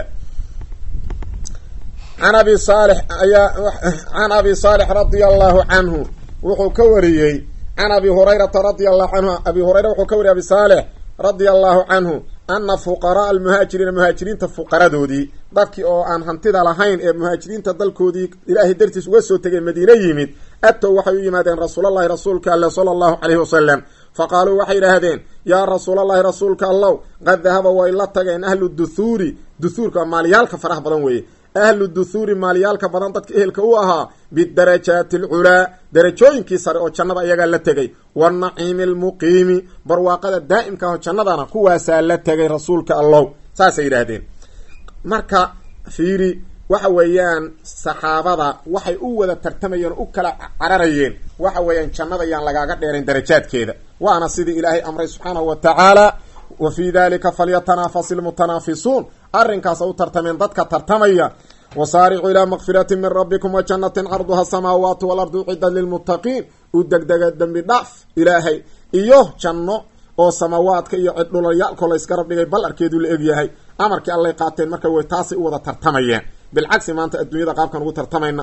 an abi saalix ayaa can abi saalix radia allahu canhu wuxuu ka wariyey can abi hurayrata radia allahu canhu abi hurayra wuxuu ka wariyey abi saalix radia allahu canhu ana fuqaraa almuhaajiriina muhaajiriinta fuqaradoodii dadkii oo aan hantida lahayn ee muhaajiriinta dalkoodii ilaahay dartiis uga soo tegay madiine yimid atow waxay u yimaadeen rasuulallahi rasuulka alle sala allahu caleyhi wasalam fa qaaluu waxay idhaahdeen yaa rasuulallahi rasuulka allow qad dahaba way la tageen ahlu duthuuri duhuurka maalyaalka faraha badan weeye ahlu duthuuri maalyaalka badan dadka ehelka u ahaa bidarajaati alculaa darajooyinkii sare oo jannada iyagaa la tegay wanaciimi almuqiimi barwaaqada daa'imka ah oo jannadana kuwaasaa la tegay rasuulka allow saasay yidhaahdeen marka fiiri waxa weeyaan saxaabada waxay u wada tartamayeen o u kala cararayeen waxa weeyaan jannada yaan lagaaga dheerayn darajaadkeeda waana sidii ilaahay amray subxaanahu wa tacaala wa fii dalika falyatanafasi lmutanaafisuun arrinkaasa u tartameen dadka tartamaya wasaaricuu ilaa makfirati min rabbikum wa jannatin carduha asamaawaatu walardu cidan lilmuttaqiin u degdega dembi dhaaf ilaahay iyo janno oo samaawaadka iyo cidhulayaalkoo layskara dhigay ballarkeedu la egyahay amarkii allay qaateen marka way taasay u wada tartamayeen bilcagsi maanta adduunyada qaabkan ugu tartamayna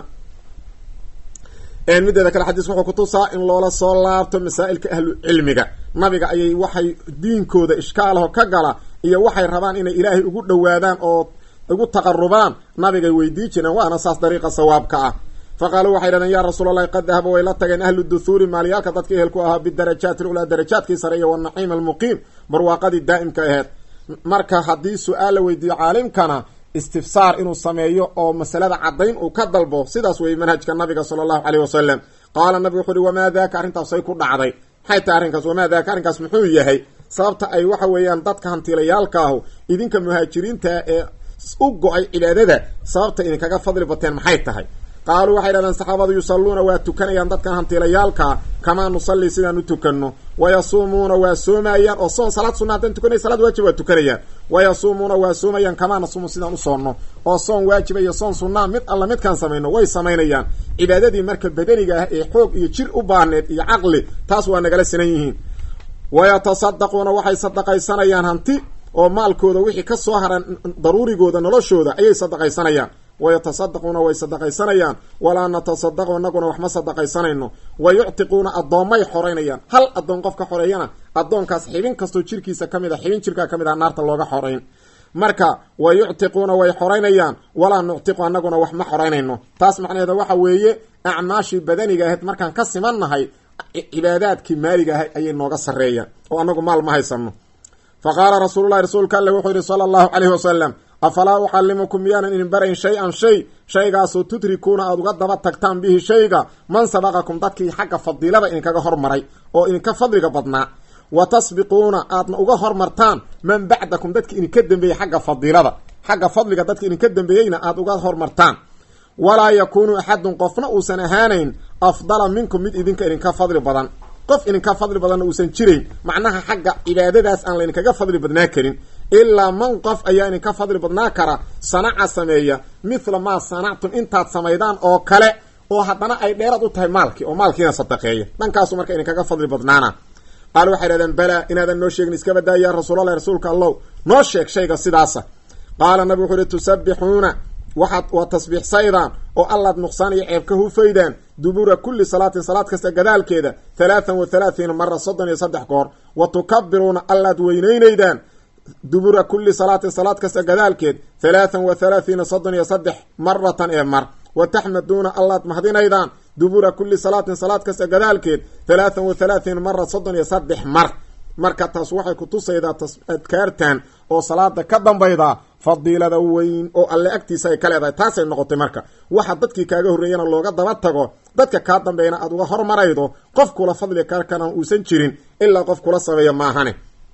mideeda kale xadiis wuxuu kutusaa in loola soo laabto masaa'ilka ahlu cilmiga nabiga ayay waxay diinkooda ishkaalaho ka gala iyo waxay rabaan inay ilaahay ugu dhowaadaan oo ugu taqarubaan nabigay weydii jireen waana saas dariiqa sawaabka ah fa qaaluu waxay dhahdeen yaa rasuul allahi qad dahaba way la tageen ahlu duthuuri maalyaalka dadka ehelku ahaa bidarajaati lculaa darajaadkii sare iyo wanaciim almuqiim barwaaqadii daa'imka aheed marka haddii su-aal la weydiiyo caalimkana istifsaar inuu sameeyo oo masalada caddayn uu ka dalbo sidaas weeye manhajka nabiga sala allahu caleyh wasalam qaala nabigu wuxu uhi wamaa daaka arrintaasay ku dhacday maxay tahay arrinkaas wamaa daaka arrinkaas muxuu yahay sababta ay waxa weeyaan dadka hantiilayaalka ahu idinka muhaajiriinta ee u go-ay cibaadada sababta idinkaga fadli bateen maxay tahay qaaluu waxay dhahdeen saxaabadu yusalluuna waa tukanayaan dadkan hantiilayaalkaa kamaa nusallii sidaan u tukanno wayasuumuuna waa soomayaan oo soon salaad sunna haddaan tukanay salaad waajib waa tukanayaan wayasuumuuna waa soomayaan kamaa nasuumu sidaan u soonno oo soon waajiba iyo soon sunnaa mid alla midkaan samayno way samaynayaan cibaadadii marka badaniga ah ee xoog iyo jir u baahneed iyo caqli taas waa nagala sinan yihiin wayatasaddaquuna waxay sadaqaysanayaan hanti oo maalkooda wixii ka soo haran daruurigooda noloshooda ayay sadaqaysanayaan wayatasaddaquuna way sadaqaysanayaan walaa natasadaqu inaguna wax ma sadaqaysanayno wa yuctiquuna addoommay xoreynayaan hal addoon qofka xoreeyana addoonkaas xibin kastoo jirkiisa ka mid a xibin jirkaa ka mid ah naarta looga xoreyn marka wa yuctiquuna way xoreynayaan walaa nuctiqu anaguna wax ma xoreynayno taas macnaheeda waxa weeye acmaashii badaniga ahayd markaan ka simannahay cibaadaadkii maaliga ahay ayay nooga sarreeyaan oo anagu maal ma haysano fa qaala rasuululahi rasuulka alle wuxuu yihi sala allahu caleyhi wasalam afalaa ucallimukum miyaanan idin barayn shay-an shay shaygaasoo tudrikuuna aada uga daba tagtaan bihi shayga man sabaqakum dadkii xagga fadiilada idinkaga hormaray oo idinka fadliga badnaa wa tasbiquuna aadna uga hormartaan man bacdakum dadki idinka dambeeyey xagga fadiilada xagga fadliga dadka idinka dambeeyeyna aada uga hormartaan walaa yakuunu axadun qofna uusan ahaanayn afdala minkum mid idinka idinka fadli badan qof idinka fadli badanna uusan jirayn macnaha xagga cibaadadaas aan laydinkaga fadli badnaa karin ilaa man qof ayaa idinka fadli badnaa kara sanaca sameeya mithla maa sanactum intaad samaydaan oo kale oo haddana ay dheeraad u tahay maalkii oo maalkiina sadaqeeya dhankaasu marka idinkaga fadli badnaana qaal waxay dhahdeen balaa inaadan noo sheegin iska badaa yaa rasuulallahi rasuulka allow noo sheeg shayga sidaasa qaala nabi wuxuu uhi tusabbixuuna waxaad waa tasbiixsaydaan oo allaad nuqsaan iyo ceeb ka hufaydaan dubura kulli salaatin salaad kasta gadaalkeeda halaathan wa halaathiina mara soddon iyo saddex goor wa tukabiruuna allaad weyneynaydaan dubura kulli salaatin salaad kasta gadaalkeed halaathan wa halaathiina soddon iyo saddex maratan ee mar wa taxmaduuna allaad mahdinaydaan dubura kulli salaatin salaad kasta gadaalkeed halaathan wa halaathiina mara soddon iyo saddex mar marka taas waxay kutusaydaa adkaartan oo salaada ka dambayda fadiilada weyn oo alle agtiisa ay ka leedahay taasay noqotay marka waxa dadkii kaaga horreeyana looga daba tago dadka kaa dambeeyana aada uga hormaraydo qof kula fadli karkana uusan jirin ilaa qof kula sameeya maahane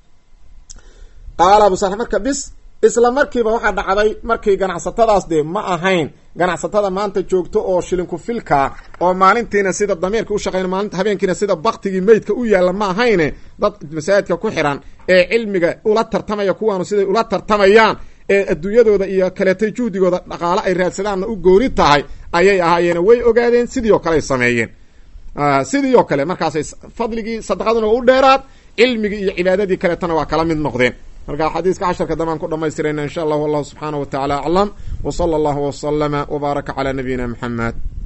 qaala abu sal marka bis isla markiiba waxaa dhacday markii ganacsatadaas dee ma ahayn ganacsatada maanta joogto oo shilinku filkaa oo maalintiina sida damiirka u shaqeyn maalinta habeenkiina sida baktigii meydka u yaalla ma ahayne dad masaajidka ku xiran ee cilmiga ula tartamaya kuwaanu siday ula tartamayaan ee adduunyadooda iyo kaleetay juhdigooda dhaqaale ay raadsadaanna u gooni tahay ayay ahaayeene way ogaadeen sidii oo kale ay sameeyeen sidii oo kale markaasay fadligii sadaqaduna waa u dheeraad cilmigii iyo cibaadadii kaleetana waa kala mid noqdeen marka xadiiska casharka dambaan ku dhamaystirayna insha allah wallahu subxaana wa tacala aclam w sala allahu waslama wbaaraka calaa nabiyina maxamed